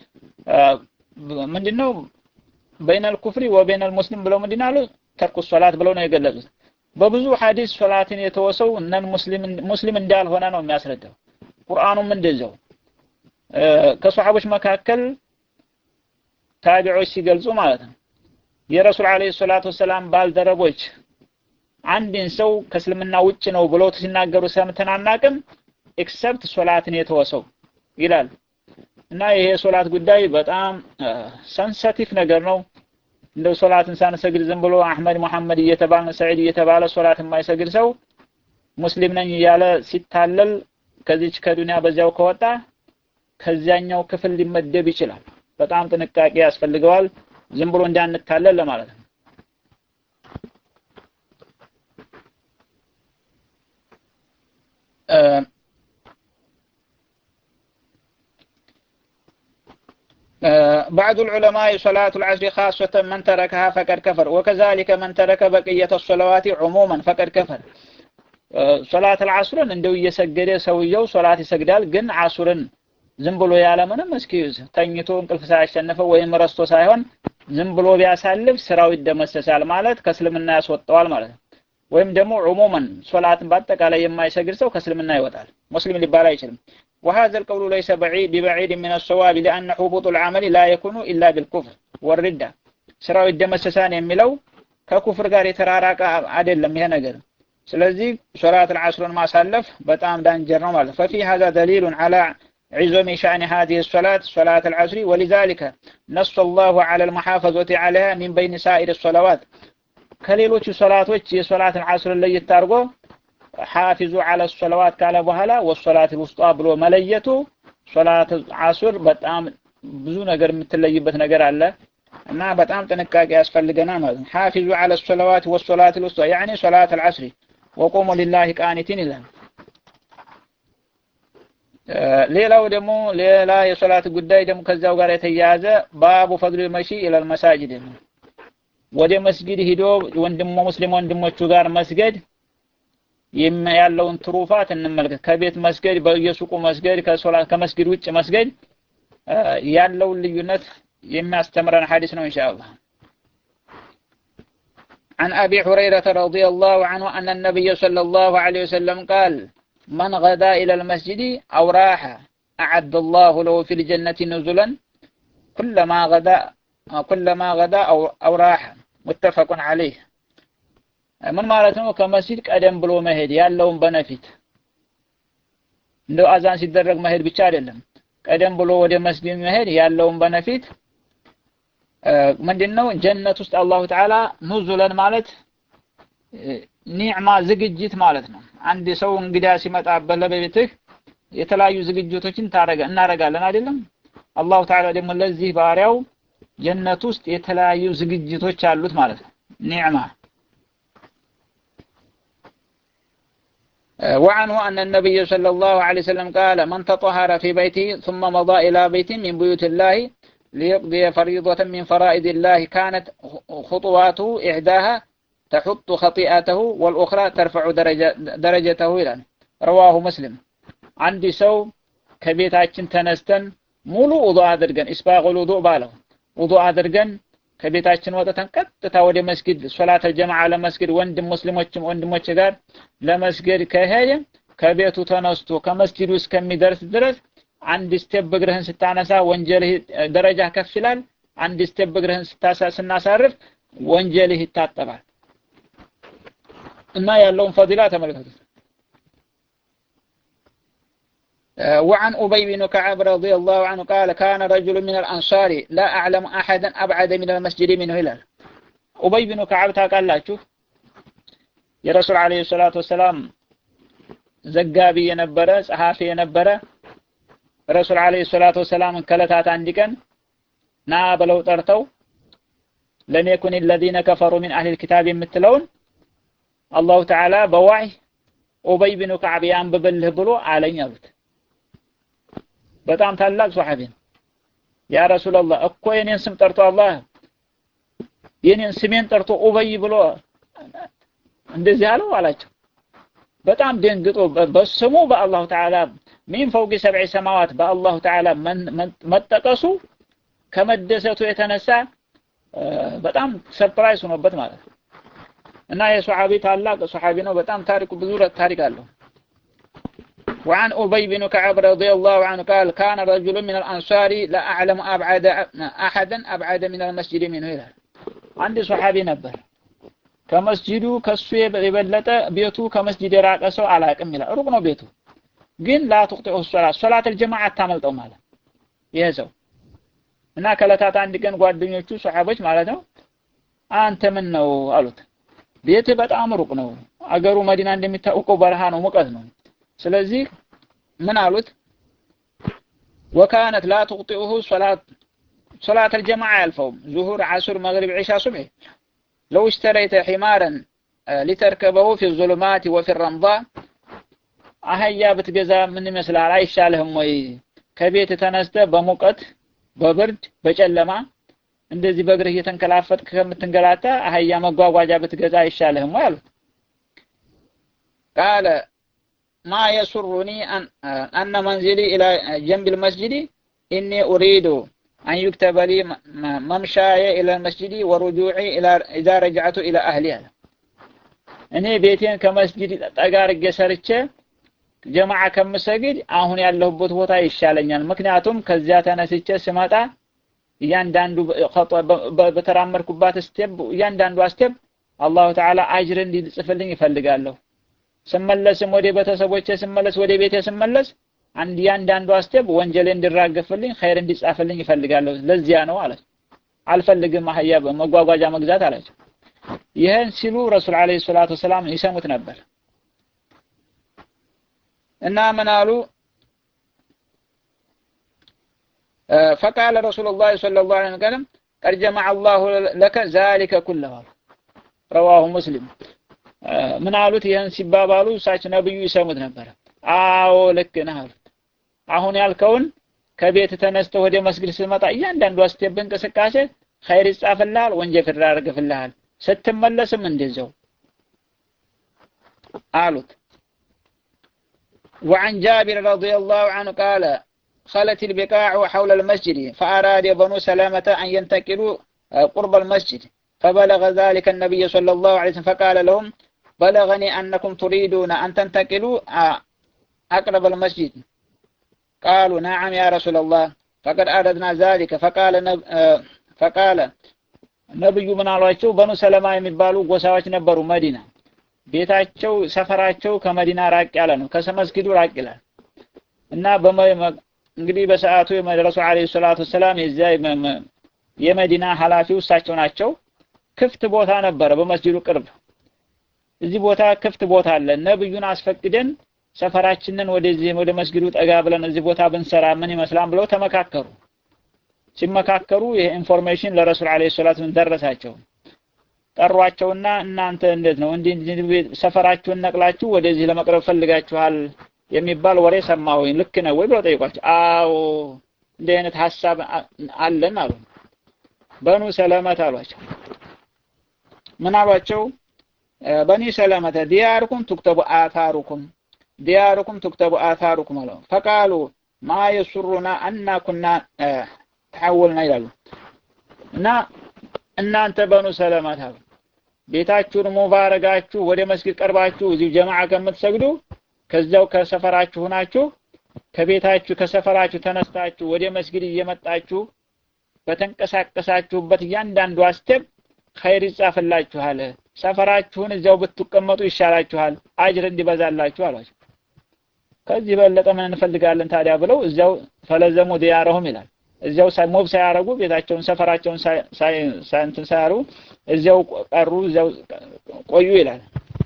ምንድነው በይነል ኩፍሪ ወበይነል ሙስሊም ብለው ምንድነው አሉ ተርኩ ሶላት ብለው ነው የገለጹት በብዙ ሐዲስ ሶላትን የተወሰው እነን ሙስሊም ሙስሊም እንዳልሆነ ነው የሚያስረዳው ቁርአኑም እንደዛው ከሰሃቦች መካከል ታቢዖች ሲገልጹ ማለት ነው የረሱል አለይሂ ሰላቱ ወሰላም ባልደረቦች አንድን ሰው ከእስልምና ውጭ ነው ብለው ሲናገሩ ሰምተን አናቅም ኤክሰፕት ሶላትን የተወሰው ይላል እና ይሄ ሶላት ጉዳይ በጣም ሰንሰቲቭ ነገር ነው እንደው ሶላትን ሳንሰግድ ዝም ብሎ አህመድ መሐመድ እየተባለ ሰዒድ እየተባለ ሶላት የማይሰግድ ሰው ሙስሊም ነኝ እያለ ሲታለል ከዚች ከዱንያ በዚያው ከወጣ ከዚያኛው ክፍል ሊመደብ ይችላል በጣም ጥንቃቄ ያስፈልገዋል ዝም ብሎ እንዳንታለል ለማለት ነው بعض العلماء صلاة العصر خاصة من تركها فقد كفر وكذلك من ترك بقية الصلوات عموما فقد كفر صلاة العصر እንደው እየሰገደ ሰውየው ሶላት ይሰግዳል ግን አሱርን ዝም ብሎ ያለ ምንም እስኪዩዝ ተኝቶ እንቅልፍ ሳያሸንፈው ወይም ረስቶ ሳይሆን ዝም ብሎ ቢያሳልፍ ስራው ይደመሰሳል ማለት ከእስልምና ያስወጣዋል ማለት ነው ወይም ደግሞ ዑሙመን ሶላትን በአጠቃላይ የማይሰግድ ሰው ከእስልምና ይወጣል ሙስሊም ሊባል አይችልም وهذا القول ليس بعيد ببعيد من الصواب لأن حبوط العمل لا يكون إلا بالكفر والردة ስራው ይደመሰሳን የሚለው ከኩፍር ጋር የተራራቀ አይደለም ይሄ ነገር ስለዚህ ሶላት العصرን ማሳለፍ በጣም ዳንጀር ነው ማለት ففي هذا دليل على عظم شأن هذه الصلاة صلاة العصر ولذلك نص الله على المحافظة عليها من بين سائر الصلوات ከሌሎቹ ሶላቶች የሶላት العصርን ለየት አድርጎ ሐፊዙ አለ ሶላዋት ካለ በኋላ ወሶላት ውስጧ ብሎ መለየቱ ሶላት አሱር በጣም ብዙ ነገር የምትለይበት ነገር አለ እና በጣም ጥንቃቄ ያስፈልገናል ማለት ነው ሐፊዙ አለ ሶላዋት ወሶላት ውስጧ ያኒ ሶላት العصر وقوموا لله قانتين ይላል ሌላው ደግሞ ሌላ የሶላት ጉዳይ ደግሞ ከዛው ጋር የተያያዘ ባቡ ፈድል መሺ ኢለል መሳጅድ ወደ መስጊድ ሂዶ ወንድሞ ሙስሊም ወንድሞቹ ጋር መስገድ ያለውን ትሩፋት እንመልከት ከቤት መስገድ በየሱቁ መስገድ ከሶላት ከመስጊድ ውጭ መስገድ ያለውን ልዩነት የሚያስተምረን ሐዲስ ነው ኢንሻአላህ عن أبي هريرة رضي الله عنه أن النبي صلى الله عليه وسلم قال من غدا إلى المسجد أو راح أعد الله له في الجنة نزلا كلما غدا كلما غدا أو, أو راح متفق عليه ምን ማለት ነው ከመስጂድ ቀደም ብሎ መሄድ ያለውን በነፊት እንደው አዛን ሲደረግ መሄድ ብቻ አይደለም ቀደም ብሎ ወደ መስጊድ መሄድ ያለውን በነፊት ምንድነው ጀነት ውስጥ አላሁ ተዓላ ኑዙለን ማለት ኒዕማ ዝግጅት ማለት ነው አንድ ሰው እንግዳ ሲመጣ በለቤትህ የተለያዩ ዝግጅቶችን ታረጋ እናረጋለን አይደለም አላሁ ተዓላ ደግሞ ለዚህ ባሪያው ጀነት ውስጥ የተለያዩ ዝግጅቶች አሉት ማለት ነው ኒዕማ وعنه أن النبي صلى الله عليه وسلم قال من تطهر في بيته ثم مضى إلى بيت من بيوت الله ليقضي فريضة من فرائض الله كانت خطواته إحداها تحط خطيئته والأخرى ترفع درجة درجته إلى رواه مسلم عندي سو كبيتاችን ተነስተን ሙሉ ውዱእ አድርገን ኢስባጉል ውዱእ ባለው ውዱእ አድርገን ከቤታችን ወጥተን ቀጥታ ወደ መስጊድ ሶላተ ጀማዓ ለመስጊድ ወንድም ሙስሊሞችም ወንድሞች ጋር ለመስገድ ከሄደ ከቤቱ ተነስቶ ከመስጊዱ እስከሚደርስ ድረስ አንድ ስቴፕ እግርህን ስታነሳ ወንጀልህ ደረጃ ከፍ ይላል። አንድ ስቴፕ እግርህን ስታሳ ስናሳርፍ ወንጀልህ ይታጠባል እና ያለውን ፈዲላ ተመልከቱት። وعن أبي بن كعب رضي الله عنه قال كان رجل من الأنصار لا أعلم أحدا أبعد من المسجد منه إلى أبي بن كعب ታውቃላችሁ የረሱል አለይሂ ሰላቱ ወሰላም ዘጋቢ የነበረ ጸሐፊ የነበረ ረሱል አለይሂ ሰላቱ ወሰላም ከለታት አንድ ቀን ና ብለው ጠርተው ለም የኩን الذين كفروا من أهل الكتاب የምትለውን አላሁ ተዓላ በዋህይ ኡበይ ብኑ ከዓብ ያንብብልህ ብሎ አለኝ አሉት። በጣም ታላቅ ሷሐቢ ነው። ያ ረሱላላህ እኮ የኔን ስም ጠርቶ አላህ የኔን ስሜን ጠርቶ ኡበይ ብሎ እንደዚህ አለው አላቸው። በጣም ደንግጦ በስሙ በአላሁ ተዓላ ሚን ፈውቂ ሰብዒ ሰማዋት በአላሁ ተዓላ መጠቀሱ ከመደሰቱ የተነሳ በጣም ሰርፕራይዝ ሆኖበት ማለት ነው። እና የሱሐቢ ታላቅ ሱሐቢ ነው። በጣም ታሪኩ ብዙ ታሪክ አለው። وعن أبي بن كعب رضي الله عنه قال كان رجل من الأنصار لا أعلم أبعد أحدا أبعد من المسجد منه ይላል አንድ ሶሐቢ ነበር ከመስጂዱ ከሱ የበለጠ ቤቱ ከመስጂድ የራቀ ሰው አላቅም ይላል ሩቅ ነው ቤቱ ግን ላ ትቅጢዑ ሶላት ሶላት አልጀማዓ አታመልጠው ማለት ይሄ ሰው እና ከዕለታት አንድ ቀን ጓደኞቹ ሶሐቦች ማለት ነው አንተ ምን ነው አሉት ቤት በጣም ሩቅ ነው አገሩ መዲና እንደሚታወቀው በረሃ ነው ሙቀት ነው ስለዚህ ምን አሉት ወካነት ላ ትቅጢዑሁ ሶላት ሶላት አልጀማዓ ያልፈውም ዙሁር ዓሱር መግሪብ ዒሻ ሱብሒ ለው እሽተረይተ ሒማረን ሊተርከበሁ ፊ ዙሉማት ወፊ ረምዳ አህያ ብትገዛ ምን ይመስላል አይሻልህም ወይ ከቤት ተነስተ በሙቀት በብርድ በጨለማ እንደዚህ በእግርህ እየተንከላፈጥክ ከምትንገላታ አህያ መጓጓዣ ብትገዛ አይሻልህም ወይ አሉት ቃለ ማ የሱሩኒ አነ መንዚሊ ኢላ ጀንብ ልመስጅዲ ኢኒ ኡሪዱ አን ዩክተበ ሊ መምሻየ ኢላ ልመስጅዲ ወሩጁዒ ኢዛ ረጅዐቱ ኢላ አህሊ አለ እኔ ቤቴን ከመስጅድ ጠጋ አድርጌ ሰርቼ ጀማዓ ከምሰግድ አሁን ያለሁበት ቦታ ይሻለኛል። ምክንያቱም ከዚያ ተነስቼ ስመጣ እያንዳንዱ በተራመድኩባት ስቴፕ እያንዳንዱ ስቴፕ አላሁ ተዓላ አጅር እንዲጽፍልኝ ይፈልጋለሁ። ስመለስም ወደ ቤተሰቦቼ ስመለስ ወደ ቤቴ ስመለስ አንድ እያንዳንዱ ስቴፕ ወንጀሌ እንዲራገፍልኝ ኸይር እንዲጻፍልኝ ይፈልጋለሁ። ለዚያ ነው አለ። አልፈልግም አህያ መጓጓዣ መግዛት አላቸው። ይህን ሲሉ ረሱል ዓለይሂ ሰላቱ ወሰላም ይሰሙት ነበር። እና ምን አሉ ፈቃለ ረሱሉላህ ሰለላሁ ዐለይሂ ወሰለም ቀድ ጀመዐ አላሁ ለከ ዛሊከ ኩለሁ ረዋሁ ሙስሊም ምን አሉት ይህን ሲባባሉ እሳቸው ነብዩ ይሰሙት ነበር አዎ ልክ ነህ አሉት አሁን ያልከውን ከቤት ተነስተህ ወደ መስጊድ ስትመጣ እያንዳንዱ ስቴፕ እንቅስቃሴ ኸይር ይጻፍልሃል ወንጀል ይራገፍልሃል ስትመለስም እንደዚያው አሉት وعن جابر رضي الله عنه قال خلت البقاع حول المسجد فأراد بنو سلامة أن ينتقلوا قرب المسجد فبلغ ذلك النبي صلى الله عليه وسلم فقال لهم بلغني أنكم تريدون أن تنتقلوا أقرب المسجد قالوا نعم يا رسول الله فقد أردنا ذلك فقال نب... فقال ነብዩ ምን አሏቸው በኑ ሰለማ የሚባሉ ጎሳዎች ነበሩ መዲና ቤታቸው ሰፈራቸው ከመዲና ራቅ ያለ ነው ከመስጊዱ ራቅ ይላል እና እንግዲህ በሰዓቱ የመድረሱ አለይሂ ሰላቱ ሰላም የዚያ የመዲና ኃላፊው እሳቸው ናቸው ክፍት ቦታ ነበረ በመስጊዱ ቅርብ እዚህ ቦታ ክፍት ቦታ አለ ነብዩን አስፈቅደን ሰፈራችንን ወደዚህ ወደ መስጊዱ ጠጋ ብለን እዚህ ቦታ ብንሰራ ምን ይመስላል ብለው ተመካከሩ ሲመካከሩ ይሄ ኢንፎርሜሽን ለረሱል አለይሂ ሰላቱ ደረሳቸው ጠሯቸውና እናንተ እንዴት ነው እንዲህ ሰፈራችሁን ነቅላችሁ ወደዚህ ለመቅረብ ፈልጋችኋል የሚባል ወሬ ሰማሁኝ ልክ ነው ወይ ብለው ጠይቋቸው አዎ እንዲህ አይነት ሀሳብ አለን አሉ በኑ ሰለመት አሏቸው ምን አሏቸው በኒ ሰለመተ ዲያርኩም ትክተቡ አታሩኩም ዲያርኩም ትክተቡ አታሩኩም አለው ፈቃሉ ማ የሱሩና አና ኩና ተሐወልና ይላሉ እና እናንተ በኑ ሰለመት አሉ ቤታችሁን ሙባረጋችሁ ወደ መስጊድ ቀርባችሁ እዚሁ ጀማዓ ከምትሰግዱ ከዚያው ከሰፈራችሁ ናችሁ ከቤታችሁ ከሰፈራችሁ ተነስታችሁ ወደ መስጊድ እየመጣችሁ በተንቀሳቀሳችሁበት እያንዳንዱ አስተብ ኸይር ይጻፍላችኋል። ሰፈራችሁን እዚያው ብትቀመጡ ይሻላችኋል፣ አጅር እንዲበዛላችሁ አሏቸው። ከዚህ በለጠ ምን እንፈልጋለን ታዲያ ብለው እዚያው ፈለዘሙ ዲያረሁም ይላል። እዚያው ሞብ ሳያረጉ ቤታቸውን ሰፈራቸውን እንትን ሳያረጉ እዚያው ቀሩ፣ እዚያው ቆዩ ይላል።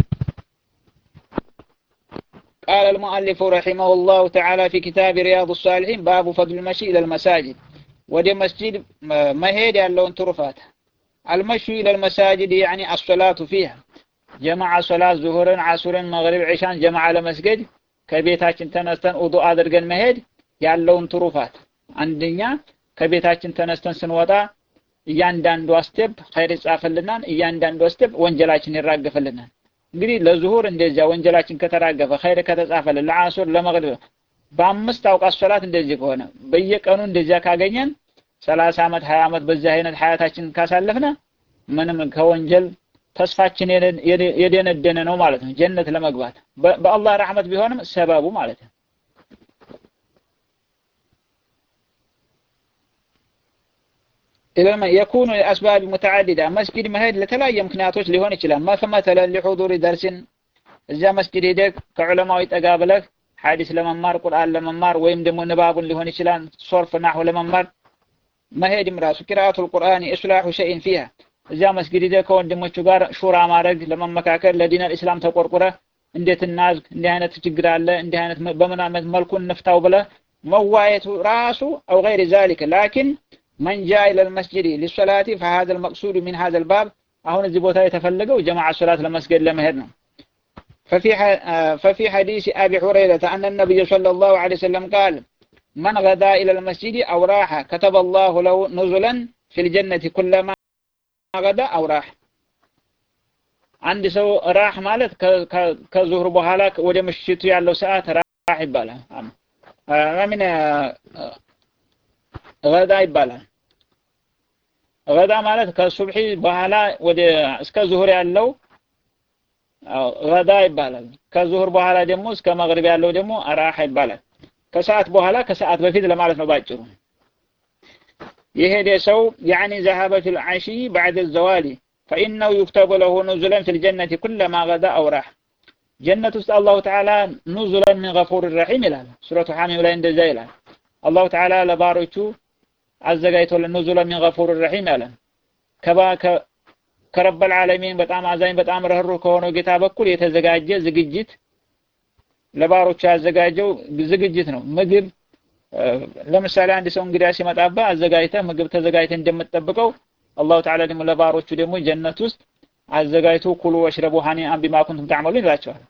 قال المؤلف رحمه الله تعالى في كتاب رياض الصالحين باب فضل المشي إلى المساجد ودي مسجد مهيد ያለውን ትሩፋት المشي إلى المساجد يعني الصلاة فيها جمع صلاة ظهرا عصرا مغرب عشان جمع ለመስገድ ከቤታችን ተነስተን ውዱእ አድርገን መሄድ ያለውን ትሩፋት አንደኛ ከቤታችን ተነስተን ስንወጣ እያንዳንዱ ስቴፕ ኸይር ይጻፍልናል፣ እያንዳንዱ ስቴፕ ወንጀላችን ይራገፍልናል። እንግዲህ ለዙሁር እንደዚያ ወንጀላችን ከተራገፈ ኸይር ከተጻፈልን፣ ለአሱር ለመግሪብ በአምስት አውቃት ሶላት እንደዚህ ከሆነ በየቀኑ እንደዚያ ካገኘን ሰላሳ ዓመት ሀያ ዓመት በዚህ አይነት ሀያታችን ካሳለፍነ ምንም ከወንጀል ተስፋችን የደነደነ ነው ማለት ነው። ጀነት ለመግባት በአላህ ረሕመት ቢሆንም ሰበቡ ማለት ነው። የኩኑ አስባብ ሙተዓዲዳ መስጊድ መሄድ ለተለያየ ምክንያቶች ሊሆን ይችላል። መተለ ሊሑዱሪ ደርስን እዚያ መስጊድ ሄደህ ከዑለማዊ ጠጋ ብለህ ሐዲስ ለመማር ቁርአን ለመማር ወይም ደግሞ ንባቡን ሊሆን ይችላል ሶርፍ ናሁ ለመማር መሄድም ራሱ ቂራአቱል ቁርአን ኢስላሑ ሸይን ፊሃ እዚያ መስጊድ ሄደህ ከወንድሞቹ ጋር ሹራ ማድረግ ለመመካከል ለዲን አልእስላም ተቆርቁረህ እንዴት እናዝግ እንዲህ አይነት ችግር አለ እንዲህ አይነት በምን አይነት መልኩ እንፍታው ብለህ መዋየቱ ራሱ አው ገይር ዛሊክ ላኪን መን ጃ ኢለል መስጂድ ሊሶላቲ ፈሃذا المقصود من هذا الباب አሁን እዚህ ቦታ የተፈለገው ጀማዓ ሶላት ለመስገድ ለመሄድ ነው ففي ففي حديث ابي هريره ان النبي صلى الله عليه وسلم قال من غدا الى المسجد او راح كتب الله له نزلا في الجنه كلما غدا او راح አንድ ሰው ራህ ማለት ከዙህር በኋላ ወደ ምሽቱ ያለው ሰዓት ራህ ይባላል ምን ገዳ ይባላል ገዳ ማለት ከሱብሒ በኋላ ወደ እስከ ዙሁር ያለው ገዳ ይባላል ከዙሁር በኋላ ደግሞ እስከ መግሪብ ያለው ደግሞ ራህ ይባላል ከሰዓት በኋላ ከሰዓት በፊት ለማለት ነው ባጭሩ የሄደ ሰው ያኒ ذهب في العشي بعد الزوال فإنه يكتب له نزلا في الجنة كلما غدا أو راح ጀነት ውስጥ አላሁ ተዓላ ኑዙለን ሚን ገፉር ረሒም ይላል ሱረቱ ሐሚም ላይ እንደዛ ይላል አላሁ ተዓላ ለባሮቹ አዘጋጅቶልን ኑዙለን ሚን ገፉር ረሒም ያለን ከባ ከረበል ዓለሚን በጣም አዛኝ በጣም ረህሩህ ከሆነው ጌታ በኩል የተዘጋጀ ዝግጅት ለባሮቹ ያዘጋጀው ዝግጅት ነው ምግብ ለምሳሌ አንድ ሰው እንግዳ ሲመጣባ አዘጋጅተህ ምግብ ተዘጋጅተህ እንደምትጠብቀው አላሁ ተዓላ ደግሞ ለባሮቹ ደግሞ ጀነት ውስጥ አዘጋጅቶ ኩሉ ወሽረቡ ሀኒአን ቢማ ኩንቱም ተዕመሉን ይላቸዋል።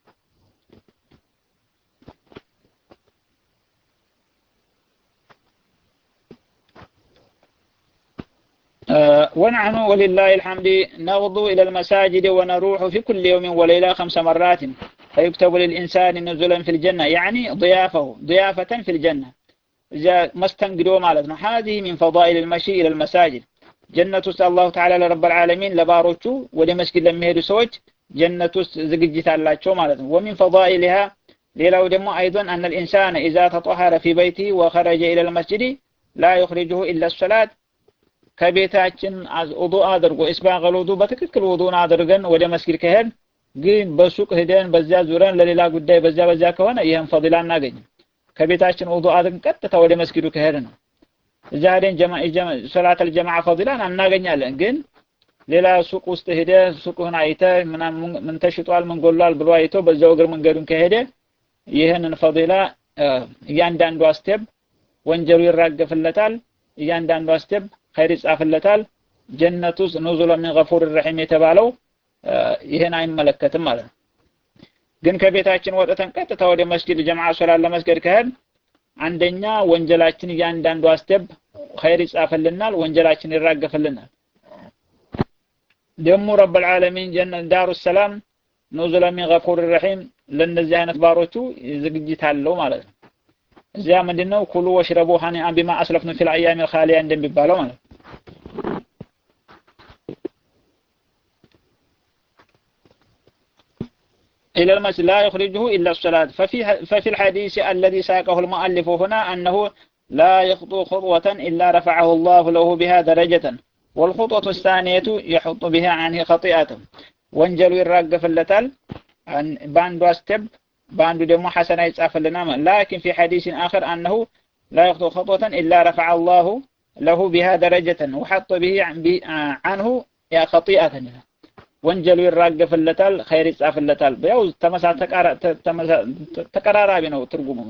ونحن ولله الحمد نغدو إلى المساجد ونروح في كل يوم وليلة خمس مرات فيكتب للإنسان نزلا في الجنة يعني ضيافه ضيافة في الجنة إذا مستنقدوا مالتنا هذه من فضائل المشي إلى المساجد ጀነት ውስጥ አላሁ ተዓላ ለረበል ዓለሚን ለባሮቹ ወደ መስጊድ ለሚሄዱ ሰዎች ጀነት ውስጥ ዝግጅት አላቸው ማለት ነው። ወሚን ፈዳኢሊሃ ሌላው ደግሞ አይዶን አነ ልኢንሳን ኢዛ ተጠሀረ ፊ በይቲ ወኸረጀ ኢለ ልመስጅድ ላ ዩኽሪጅሁ ኢላ ሰላት ከቤታችን ውዱእ አድርጎ ኢስባገል ውዱእ በትክክል ውዱእን አድርገን ወደ መስጊድ ከሄድ ግን በሱቅ ሂደን በዚያ ዙረን ለሌላ ጉዳይ በዚያ በዚያ ከሆነ ይህን ፈዲላ እናገኝም። ከቤታችን ውዱእ አድርገን ቀጥታ ወደ መስጊዱ ከሄድ ነው እዛ ሄደን ሶላት አልጀማዓ ፈዲላን እናገኛለን። ግን ሌላ ሱቅ ውስጥ ሄደ ሱቁን አይተ ምን ተሽጧል ምን ጎሏል ብሎ አይቶ በዛው እግር መንገዱን ከሄደ ይህንን ፈዲላ እያንዳንዷ ስቴፕ ወንጀሉ ይራገፍለታል። እያንዳንዷ ስቴፕ ኸይር ይጻፍለታል። ጀነት ውስጥ ኑዙለ ሚን ገፉር ረሒም የተባለው ይህን አይመለከትም ማለት ነው። ግን ከቤታችን ወጥተን ቀጥታ ወደ መስጊድ ጀማዓ ሶላት ለመስገድ ከሄድ አንደኛ ወንጀላችን እያንዳንዱ አስተብ ኸይር ይጻፈልናል፣ ወንጀላችን ይራገፍልናል። ደግሞ ረብል ዓለሚን ጀነት ዳሩ ሰላም ኑዙለ ሚን ገፉር ረሒም ለእነዚህ አይነት ባሮቹ ዝግጅት አለው ማለት ነው። እዚያ ምንድነው ኩሉ ወሽረቡ ሀኒአን ቢማ አስለፍኑ ፊል አያሚ ልኻሊያ እንደሚባለው ማለት ነው። إلى المسجد لا يخرجه إلا الصلاة ففي, ففي الحديث الذي ساقه المؤلف هنا أنه لا يخطو خطوة إلا رفعه الله له بها درجة والخطوة الثانية يحط بها عنه خطيئته وانجل يراقف اللتال باندو استب باندو دمو حسنة يتصاف لنا لكن في حديث آخر أنه لا يخطو خطوة إلا رفع الله له بها درجة وحط به عنه يا خطيئة ወንጀሉ ይራገፍለታል፣ ኸይር ይጻፍለታል። ያው ተቀራራቢ ነው ትርጉሙ።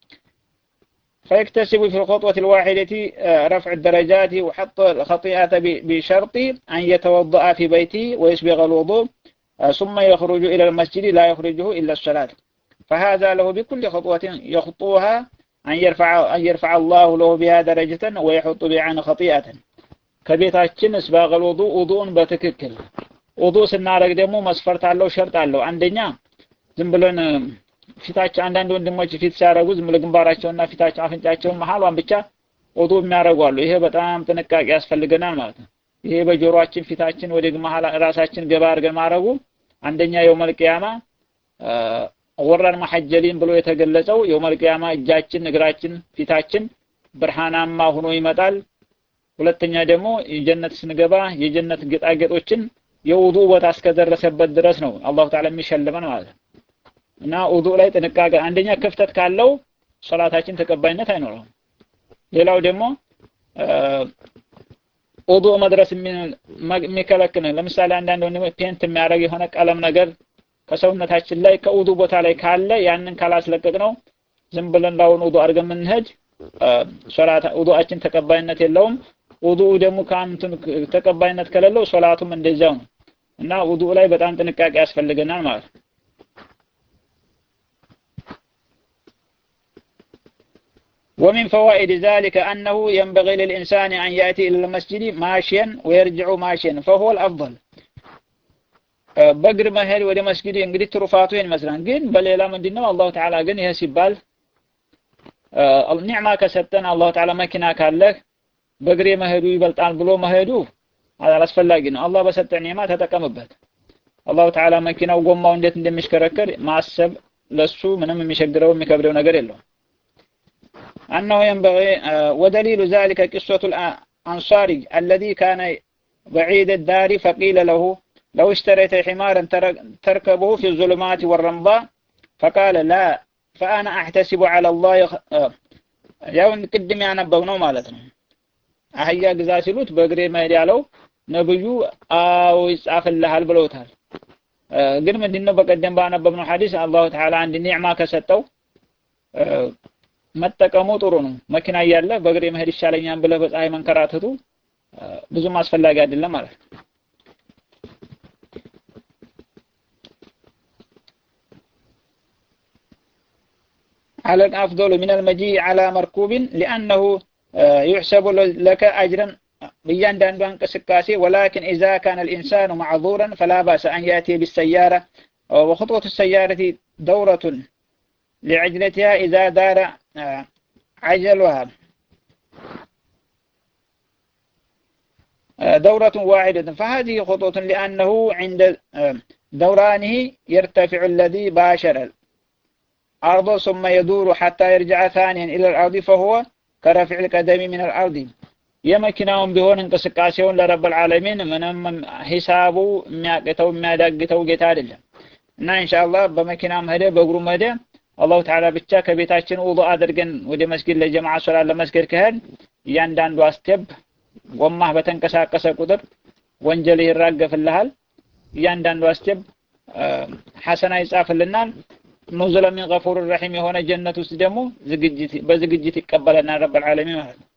فيكتسب في الخطوة الواحدة رفع الدرجات وحط الخطيئة بشرط أن يتوضأ في بيته ويسبغ الوضوء ثم يخرج إلى المسجد لا يخرجه إلا الصلاة فهذا له بكل خطوة يخطوها أن يرفع أن يرفع الله له بها درجة ويحط بها عنه خطيئة كبيتاችን اسباغ الوضوء وضوء بتككل ውዱእ ስናደርግ ደግሞ መስፈርት አለው፣ ሸርጥ አለው። አንደኛ ዝም ብለን ፊታቸው አንዳንድ ወንድሞች ፊት ሲያደርጉ ዝም ብሎ ግንባራቸውና ፊታቸው አፍንጫቸውን መሀሏን ብቻ ውዱእ የሚያደርጉ አሉ። ይሄ በጣም ጥንቃቄ ያስፈልገናል ማለት ነው። ይሄ በጆሮአችን ፊታችን ወደ መሀል ራሳችን ገባ አድርገን ማድረጉ አንደኛ የውመል ቂያማ ወራን መሐጀሊን ብሎ የተገለጸው የውመል ቂያማ እጃችን፣ እግራችን፣ ፊታችን ብርሃናማ ሆኖ ይመጣል። ሁለተኛ ደግሞ የጀነት ስንገባ የጀነት ጌጣጌጦችን የውዱ ቦታ እስከደረሰበት ድረስ ነው አላሁ ተዓላ የሚሸልመን ማለት ነው። እና ውዱ ላይ ጥንቃቄ አንደኛ ክፍተት ካለው ሶላታችን ተቀባይነት አይኖረውም። ሌላው ደግሞ ውዱ መድረስ የሚከለክል ለምሳሌ አንዳንድ ወንድሞች ፔንት የሚያደርግ የሆነ ቀለም ነገር ከሰውነታችን ላይ ከውዱ ቦታ ላይ ካለ ያንን ካላስለቀቅ ነው ዝም ብለን ላውን ውዱ አድርገን የምንሄድ ሶላት ውዱአችን ተቀባይነት የለውም። ውዱ ደግሞ ከአንቱን ተቀባይነት ከሌለው ሶላቱም እንደዛው ነው እና ውዱ ላይ በጣም ጥንቃቄ ያስፈልገናል ማለት ነው። ومن فوائد ذلك أنه ينبغي للإنسان أن يأتي إلى المسجد ماشيا ويرجع ماشيا فهو الأفضل በእግር መሄድ ወደ መስጊድ እንግዲህ ትሩፋቱ ይሄን ይመስላል። ግን በሌላ ምንድነው አላሁ ተዓላ ግን ይሄ ሲባል ኒዕማ ከሰጠን አላሁ ተዓላ መኪና ካለህ በእግሬ መሄዱ ይበልጣል ብሎ መሄዱ አላስፈላጊ ነው። አላህ በሰጠ ኒዕማ ተጠቀምበት። አላሁ ተዓላ መኪናው ጎማው እንዴት እንደሚሽከረከር ማሰብ ለሱ ምንም የሚቸግረው የሚከብደው ነገር የለውም። أنه ينبغي ودليل ذلك قصة الأنصاري الذي كان بعيد الدار فقيل له لو اشتريت حمارا تركبه في الظلمات والرمضاء فقال لا فأنا أحتسب على الله ያው ቅድም ያነበብነው ማለት ነው። አህያ ግዛ ሲሉት በእግሬ መሄድ ያለው ነብዩ አዎ ይጻፍልሃል ብለውታል። ግን ምንድነው በቀደም ባነበብነው ሐዲስ አላሁ ተዓላ አንድ ኒዕማ ከሰጠው መጠቀሙ ጥሩ ነው። መኪና እያለ በእግሬ መሄድ ይሻለኛል ብለህ በፀሐይ መንከራተቱ ብዙም አስፈላጊ አይደለም ማለት ነው። على الأفضل من المجيء على مركوب لأنه يحسب لك أجرا بياندان انقسقاسي ولكن إذا كان الإنسان معذورا فلا بأس أن يأتي بالسيارة وخطوة السيارة دورة لعجلتها إذا دار عجلها دورة واحدة فهذه خطوة لأنه عند دورانه يرتفع الذي باشر الأرض ثم يدور حتى يرجع ثانيا إلى الأرض فهو كرفع القدم من الأرض የመኪናውን ቢሆን እንቅስቃሴውን ለረብል ዓለሚን ምንም ሂሳቡ የሚያቅተው የሚያዳግተው ጌታ አይደለም እና ኢንሻአላህ በመኪናም ሄደ በእግሩም ሄደ አላሁ ተዓላ ብቻ ከቤታችን ውዱእ አድርገን ወደ መስጊድ ለጀማዓ ሶላት ለመስገድ ከሄድ እያንዳንዱ አስቴፕ ጎማህ በተንቀሳቀሰ ቁጥር ወንጀል ይራገፍልሃል። እያንዳንዱ አስቴፕ ሐሰና ይጻፍልናል። ኑዙለ ሚን ገፉር ረሒም የሆነ ጀነት ውስጥ ደግሞ ዝግጅት በዝግጅት ይቀበለናል ረብል ዓለሚን ማለት ነው።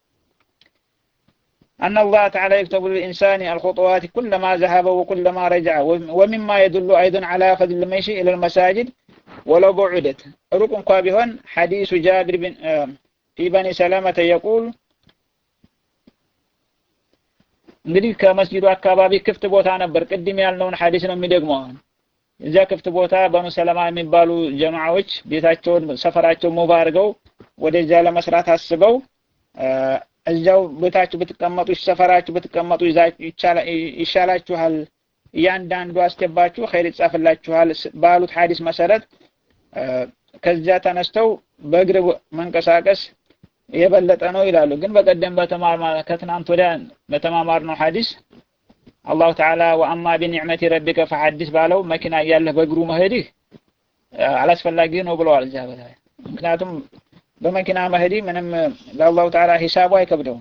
أن الله تعالى يكتب للإنسان الخطوات كلما ذهب وكلما رجع ومما يدل أيضا على فضل المشي إلى المساجد ولو بعدت ركن قابهن حديث جابر بن في بني سلامة يقول እንግዲህ ከመስጂዱ አካባቢ ክፍት ቦታ ነበር። ቅድም ያልነውን ሐዲስ ነው የሚደግመው። እዚያ ክፍት ቦታ በኑ ሰለማ የሚባሉ ጀማዓዎች ቤታቸውን ሰፈራቸው ሙቭ አድርገው ወደዚያ ለመስራት አስበው እዚያው ቤታችሁ ብትቀመጡ ሰፈራችሁ ብትቀመጡ ይሻላችኋል፣ እያንዳንዱ አስገባችሁ ኸይር ይጻፍላችኋል ባሉት ሐዲስ መሰረት ከዚያ ተነስተው በእግር መንቀሳቀስ የበለጠ ነው ይላሉ። ግን በቀደም በተማር ከትናንት ወዲያ በተማማር ነው ሐዲስ አላሁ ተዓላ ወአማ ቢኒዕመቲ ረቢከ ፈሐዲስ ባለው መኪና እያለህ በእግሩ መሄድህ አላስፈላጊ ነው ብለዋል እዚያ በላይ ምክንያቱም በመኪና መሄድ ምንም ለአላሁ ተዓላ ሂሳቡ አይከብደውም።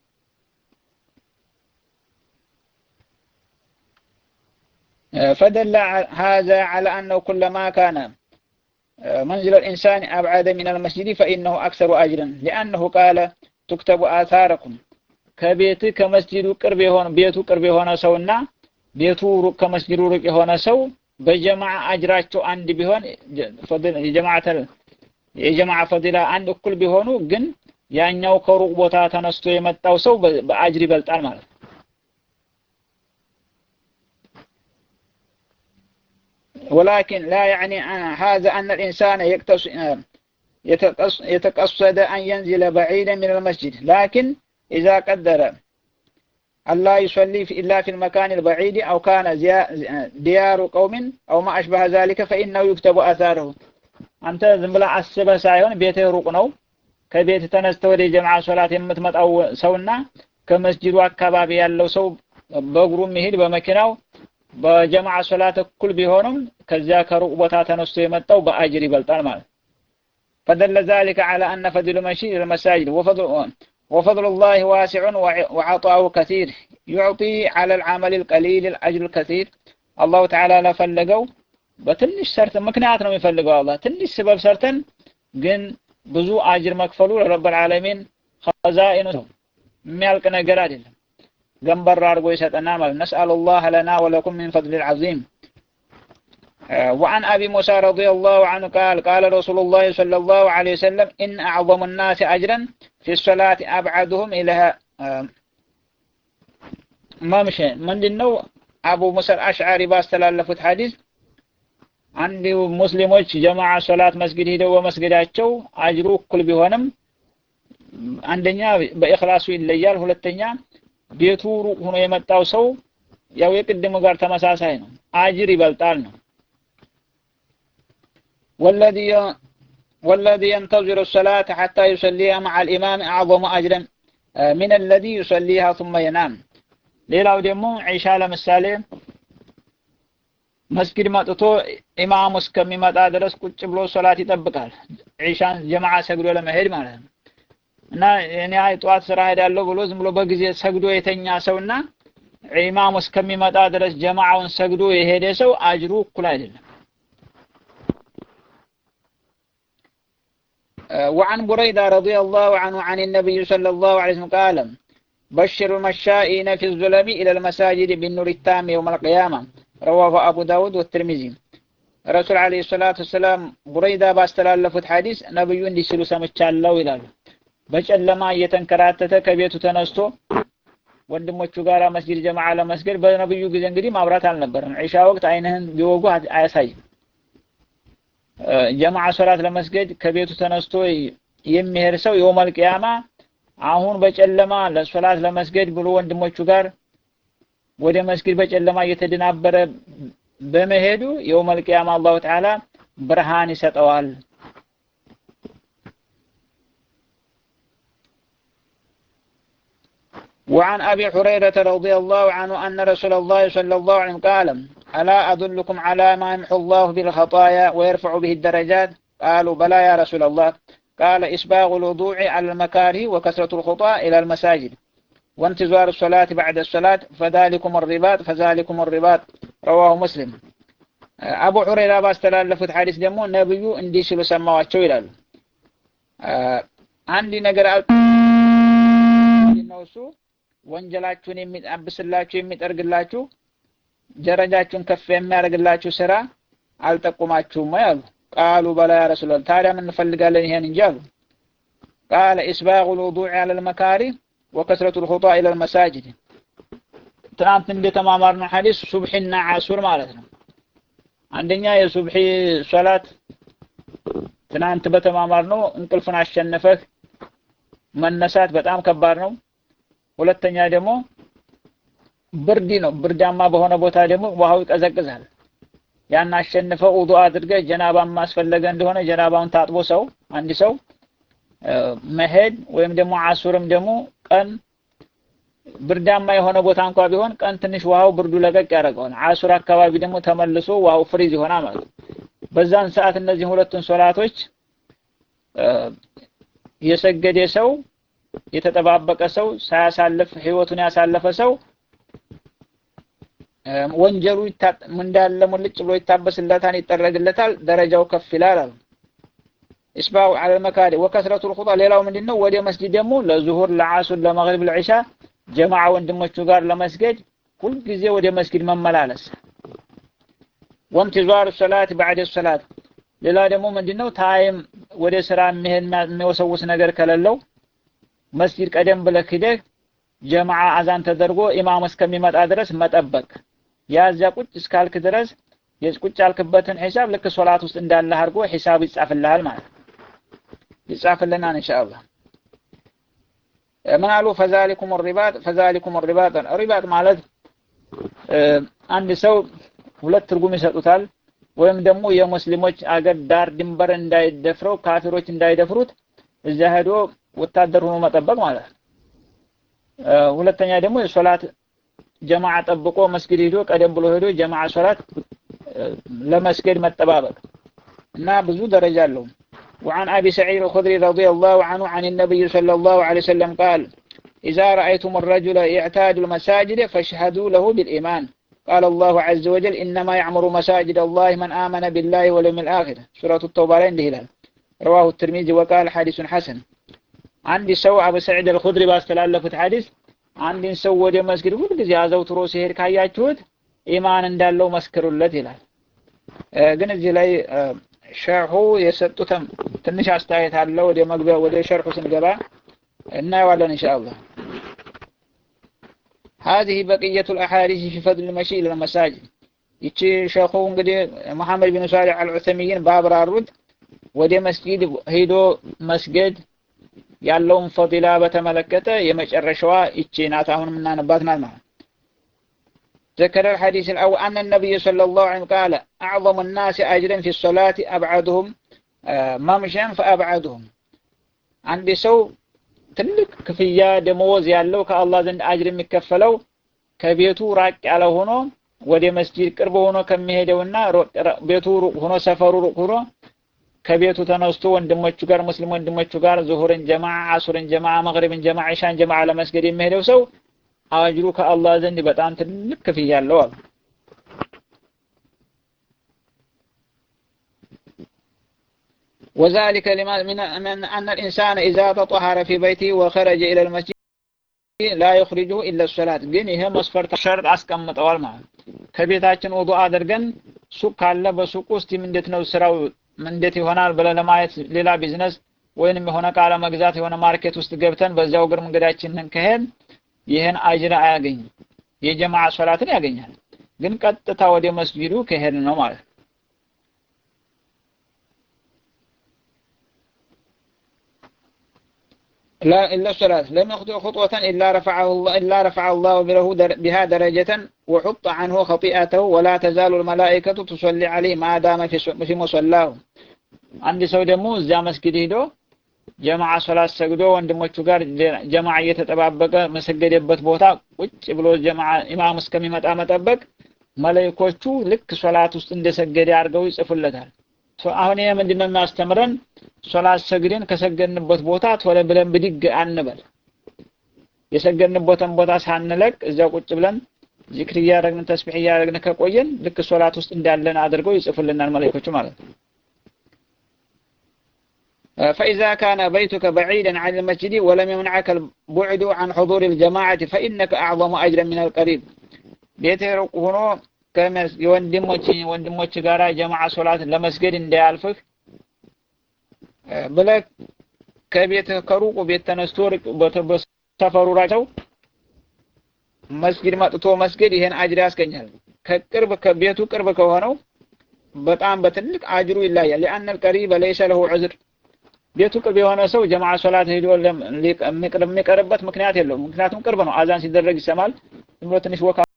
فدل هذا على أنه كلما كان منزل الإنسان أبعد من المسجد فإنه أكثر أجرا لأنه قال تكتب آثاركم ከቤት ከመስጂዱ ቅርብ የሆነ ቤቱ ቅርብ የሆነ ሰውና ቤቱ ሩቅ ከመስጂዱ ሩቅ የሆነ ሰው በጀማዓ አጅራቸው አንድ ቢሆን የጀማዓተ የጀማዓ ፈዲላ አንድ እኩል ቢሆኑ ግን ያኛው ከሩቅ ቦታ ተነስቶ የመጣው ሰው በአጅር ይበልጣል ማለት ነው። ولكن لا يعني هذا أن الإنسان يتقصد أن ينزل بعيدا من المسجد لكن إذا قدر ألا يصلي إلا في المكان البعيد أو كان ديار قوم أو ما أشبه ذلك فإنه يكتب أثاره አንተ ዝም ብለህ አስበህ ሳይሆን ቤትህ ሩቅ ነው። ከቤት ተነስተህ ወደ ጀማዓ ሶላት የምትመጣው ሰውና ከመስጂዱ አካባቢ ያለው ሰው በእግሩ የሚሄድ በመኪናው በጀማዓ ሶላት እኩል ቢሆንም ከዚያ ከሩቅ ቦታ ተነስቶ የመጣው በአጅር ይበልጣል ማለት فدل ذلك على أن فضل المشي إلى المساجد وفضل وفضل الله واسع وعطاؤه كثير يعطي على العمل القليل الأجر الكثير الله تعالى لفلقው በትንሽ ሰርተን ምክንያት ነው የሚፈልገው አላህ ትንሽ ስበብ ሰርተን ግን ብዙ አጅር መክፈሉ ለረብ العالمين خزائن ነው የሚያልቅ ነገር አይደለም ገንበር አድርጎ ይሰጠናል ማለት نسأل الله لنا ولكم من فضل العظيم وعن أبي موسى رضي الله عنه قال قال رسول الله صلى الله عليه وسلم إن أعظم الناس أجرا في الصلاة أبعدهم إلى ممشى من دنو أبو موسى الأشعري باستلالفت حديث አንድ ሙስሊሞች ጀማዓ ሶላት መስጊድ ሄደው በመስገዳቸው አጅሩ እኩል ቢሆንም አንደኛ በኢኽላሱ ይለያል። ሁለተኛ ቤቱ ሩቅ ሆኖ የመጣው ሰው ያው የቅድሙ ጋር ተመሳሳይ ነው፣ አጅር ይበልጣል ነው። والذي والذي ينتظر الصلاة حتى يصليها مع الإمام أعظم أجرا من الذي يصليها ثم ينام ሌላው ደግሞ ዒሻ ለምሳሌ መስጊድ መጥቶ ኢማሙ እስከሚመጣ ድረስ ቁጭ ብሎ ሶላት ይጠብቃል። ዒሻን ጀማዓ ሰግዶ ለመሄድ ማለት ነው። እና እኔ ጠዋት ስራ ሄዳለሁ ብሎ ዝም ብሎ በጊዜ ሰግዶ የተኛ ሰውና ኢማሙ እስከሚመጣ ድረስ ጀማዓውን ሰግዶ የሄደ ሰው አጅሩ እኩል አይደለም። وعن بريدة رضي الله عنه عن النبي صلى الله عليه وسلم قال بشر المشائين في الظلم إلى المساجد بالنور التام يوم القيامة رواه أبو داود والترمذي رسول عليه الصلاة والسلام بريدة باستلالفت حديث نبي እንዲህ ሲሉ ሰምቻለሁ ይላሉ። በጨለማ እየተንከራተተ ከቤቱ ተነስቶ ወንድሞቹ ጋር መስጊድ ጀማዓ ለመስገድ በነብዩ ጊዜ እንግዲህ ማብራት አልነበረም። ዒሻ ወቅት አይንህን ቢወጉ አያሳይም። ጀማዓ ሶላት ለመስገድ ከቤቱ ተነስቶ የሚሄድ ሰው የውመል ቂያማ አሁን በጨለማ ለሶላት ለመስገድ ብሎ ወንድሞቹ ጋር ወደ መስጊድ በጨለማ እየተደናበረ በመሄዱ የውመል ቂያማ አላሁ ተዓላ ብርሃን ይሰጠዋል። وعن أبي هريرة رضي الله عنه أن رسول الله صلى الله عليه وسلم قال ألا أدلكم على ما يمحو الله بالخطايا ويرفع به الدرجات قالوا بلى يا رسول الله قال إسباغ الوضوع على المكاره وكثرة الخطى إلى المساجد وانتظار الصلاة بعد الصلاة فذلكم الرباط فذلكم الرباط رواه مسلم አቡ ሑረይራ ባስተላለፉት ሐዲስ ደግሞ ነብዩ እንዲህ ሲሉ ሰማዋቸው ይላሉ። አንድ ነገር ነው እሱ ወንጀላችሁን የሚያብስላችሁ የሚጠርግላችሁ ደረጃችሁን ከፍ የሚያደርግላችሁ ስራ አልጠቁማችሁም ወይ አሉ። ቃሉ በላ ያ ረሱላህ ታዲያ ምን እንፈልጋለን ይሄን እንጂ አሉ። ቃለ ኢስባጉል ውዱዕ ዐለል መካሪህ ወከስረቱል ኹጣ ኢለል መሳጅድ ትናንት እንደተማማርነው ሐዲስ ሱብሒና ዓሱር ማለት ነው። አንደኛ የሱብሒ ሶላት ትናንት በተማማር ነው እንቅልፍን አሸነፈህ መነሳት በጣም ከባድ ነው። ሁለተኛ ደግሞ ብርድ ነው። ብርዳማ በሆነ ቦታ ደግሞ ውሃው ይቀዘቅዛል። ያን አሸንፈው ውዱእ አድርገህ ጀናባ ማስፈለገ እንደሆነ ጀናባውን ታጥቦ ሰው አንድ ሰው መሄድ ወይም ደግሞ አሱርም ደግሞ ቀን ብርዳማ የሆነ ቦታ እንኳ ቢሆን ቀን ትንሽ ውሃው ብርዱ ለቀቅ ያደርገዋል። አሱር አካባቢ ደግሞ ተመልሶ ውሃው ፍሪዝ ይሆናል ማለት ነው። በዛን ሰዓት እነዚህ ሁለቱን ሶላቶች የሰገደ ሰው የተጠባበቀ ሰው ሳያሳልፍ ህይወቱን ያሳለፈ ሰው ወንጀሉ እንዳለ ሙልጭ ብሎ ይታበስለታል፣ ይጠረግለታል፣ ደረጃው ከፍ ይላል አሉ። ኢስባው ዐለል መካሪ ወከስረቱል ኹጣ ሌላው ምንድነው? ወደ መስጂድ ደግሞ ለዙሁር፣ ለዓሱር፣ ለመግሪብ፣ ለዒሻ ጀማዓ ወንድሞቹ ጋር ለመስገድ ሁልጊዜ ወደ መስጊድ መመላለስ ወምትዛር ሰላት ባዕድ ሰላት ሌላ ደግሞ ምንድነው ታይም ወደ ስራ የሚሄድ የሚወሰውስ ነገር ከሌለው መስጊድ ቀደም ብለህ ሂደህ ጀማዓ አዛን ተደርጎ ኢማም እስከሚመጣ ድረስ መጠበቅ ያዚያ ቁጭ እስካልክ ድረስ የቁጭ ያልክበትን ሂሳብ ልክ ሶላት ውስጥ እንዳለህ አድርጎ ሂሳብ ይጻፍልሃል ማለት ይጻፍልናል ኢንሻአላህ ምን አሉ ፈዛሊኩም ሪባጥ ፈዛሊኩም ሪባጥ ሪባጥ ማለት አንድ ሰው ሁለት ትርጉም ይሰጡታል ወይም ደግሞ የሙስሊሞች አገር ዳር ድንበር እንዳይደፍረው ካፊሮች እንዳይደፍሩት እዛ ሄዶ ወታደር ሆኖ መጠበቅ ማለት ነው ሁለተኛ ደግሞ የሶላት ጀማዓ ጠብቆ መስጊድ ሄዶ ቀደም ብሎ ሄዶ ጀማዓ ሶላት ለመስገድ መጠባበቅ እና ብዙ ደረጃ አለው وعن أبي سعيد الخدري رضي الله عنه عن النبي صلى الله عليه وسلم قال إذا رأيتم الرجل يعتاد المساجد فاشهدوا له بالإيمان قال الله عز وجل إنما يعمر مساجد الله من آمن بالله واليوم الآخر سورة التوبة لين هلال رواه الترمذي وقال حديث حسن عندي سو أبو سعيد الخدري باستلالفت حديث አንድን ሰው ወደ መስጊድ ሁልጊዜ አዘውትሮ ሲሄድ ካያችሁት ኢማን እንዳለው መስክሩለት ይላል። ግን እዚህ ላይ ሸርሑ የሰጡትም ትንሽ አስተያየት አለ። ወደ መግቢያ ወደ ሸርሑ ስንገባ እናየዋለን ኢንሻአላህ። هذه بقية الأحاديث في فضل المشي إلى المساجد ይቺ ሸኹ እንግዲህ መሐመድ ቢን ሷሊህ አልዑሰሚይን ባብራሩት ወደ መስጊድ ሄዶ መስገድ ያለውን ፈዲላ በተመለከተ የመጨረሻዋ ይቺ ናት። አሁን የምናነባት ናት ማለት ذكر الحديث الأول أن النبي صلى الله عليه وسلم قال أعظم الناس أجرا في الصلاة أبعدهم ممشا فأبعدهم عند سو ትልቅ ክፍያ ደመወዝ ያለው ከአላህ ዘንድ አጅር የሚከፈለው ከቤቱ ራቅ ያለ ሆኖ ወደ መስጂድ ቅርብ ሆኖ ከሚሄደውና ቤቱ ሩቅ ሆኖ ሰፈሩ ሩቅ ሆኖ ከቤቱ ተነስቶ ወንድሞቹ ጋር ሙስሊም ወንድሞቹ ጋር ዙሁርን ጀማዓ፣ አሱርን ጀማዓ፣ መግሪብን ጀማዓ፣ ኢሻን ጀማዓ ለመስገድ የሚሄደው ሰው አጅሩ ከአላህ ዘንድ በጣም ትልቅ ክፍያ አለው አሉ። وذلك لما من, من أن الإنسان إذا تطهر في بيته وخرج إلى المسجد لا يخرجه إلا الصلاة ግን ይሄ መስፈርት ሸርጥ አስቀምጠዋል ማለት ከቤታችን ውዱእ አድርገን ሱቅ ካለ በሱቅ ውስጥ እንዴት ነው ስራው እንዴት ይሆናል ብለን ለማየት ሌላ ቢዝነስ ወይንም የሆነ ዕቃ ለመግዛት የሆነ ማርኬት ውስጥ ገብተን በዚያው እግር መንገዳችንን ከሄድ ይህን አጅር አያገኝም። የጀማዓ ሶላትን ያገኛል። ግን ቀጥታ ወደ መስጂዱ ከሄድ ነው ማለት ነው። لا إلا الصلاة لم يخطئ خطوة إلا رفعه الله إلا رفع الله له بها درجة وحط عنه خطيئته ولا تزال الملائكة تصلي عليه ما دام في مصلاه አንድ ሰው ደግሞ እዚያ መስጊድ ሄዶ ጀማዓ ሶላት ሰግዶ ወንድሞቹ ጋር ጀማዓ እየተጠባበቀ መሰገደበት ቦታ ቁጭ ብሎ ጀማዓ ኢማም እስከሚመጣ መጠበቅ መለይኮቹ ልክ ሶላት ውስጥ እንደሰገደ አድርገው ይጽፉለታል። አሁን ይሄ ምንድነው የሚያስተምረን? ሶላት ሰግደን ከሰገድንበት ቦታ ቶሎ ብለን ብድግ አንበል። የሰገድንበትን ቦታ ሳንለቅ እዚያው ቁጭ ብለን ዚክር እያደረግን ተስቢሕ እያደረግን ከቆየን ልክ ሶላት ውስጥ እንዳለን አድርገው ይጽፉልናል መለይኮቹ ማለት ነው። فإذا كان بيتك بعيدا عن المسجد ولم يمنعك البعد عن حضور الجماعة فإنك أعظم أجرا من القريب ቤትህ ሩቅ ሆኖ የወንድሞች ወንድሞች ጋራ ጀማዓ ሶላት ለመስገድ እንዳያልፍህ ብለህ ከቤትህ ከሩቁ ቤት ተነስቶ ሰፈሩ ራቸው መስጊድ መጥቶ መስገድ ይሄን አጅር ያስገኛል። ከቅርብ ከቤቱ ቅርብ ከሆነው በጣም በትልቅ አጅሩ ይለያል። لأن القريب ليس له عذر ቤቱ ቅርብ የሆነ ሰው ጀማዓ ሶላት ሄዶ የሚቀርበት ምክንያት የለውም። ምክንያቱም ቅርብ ነው። አዛን ሲደረግ ይሰማል። ዝም ብሎ ትንሽ ወካ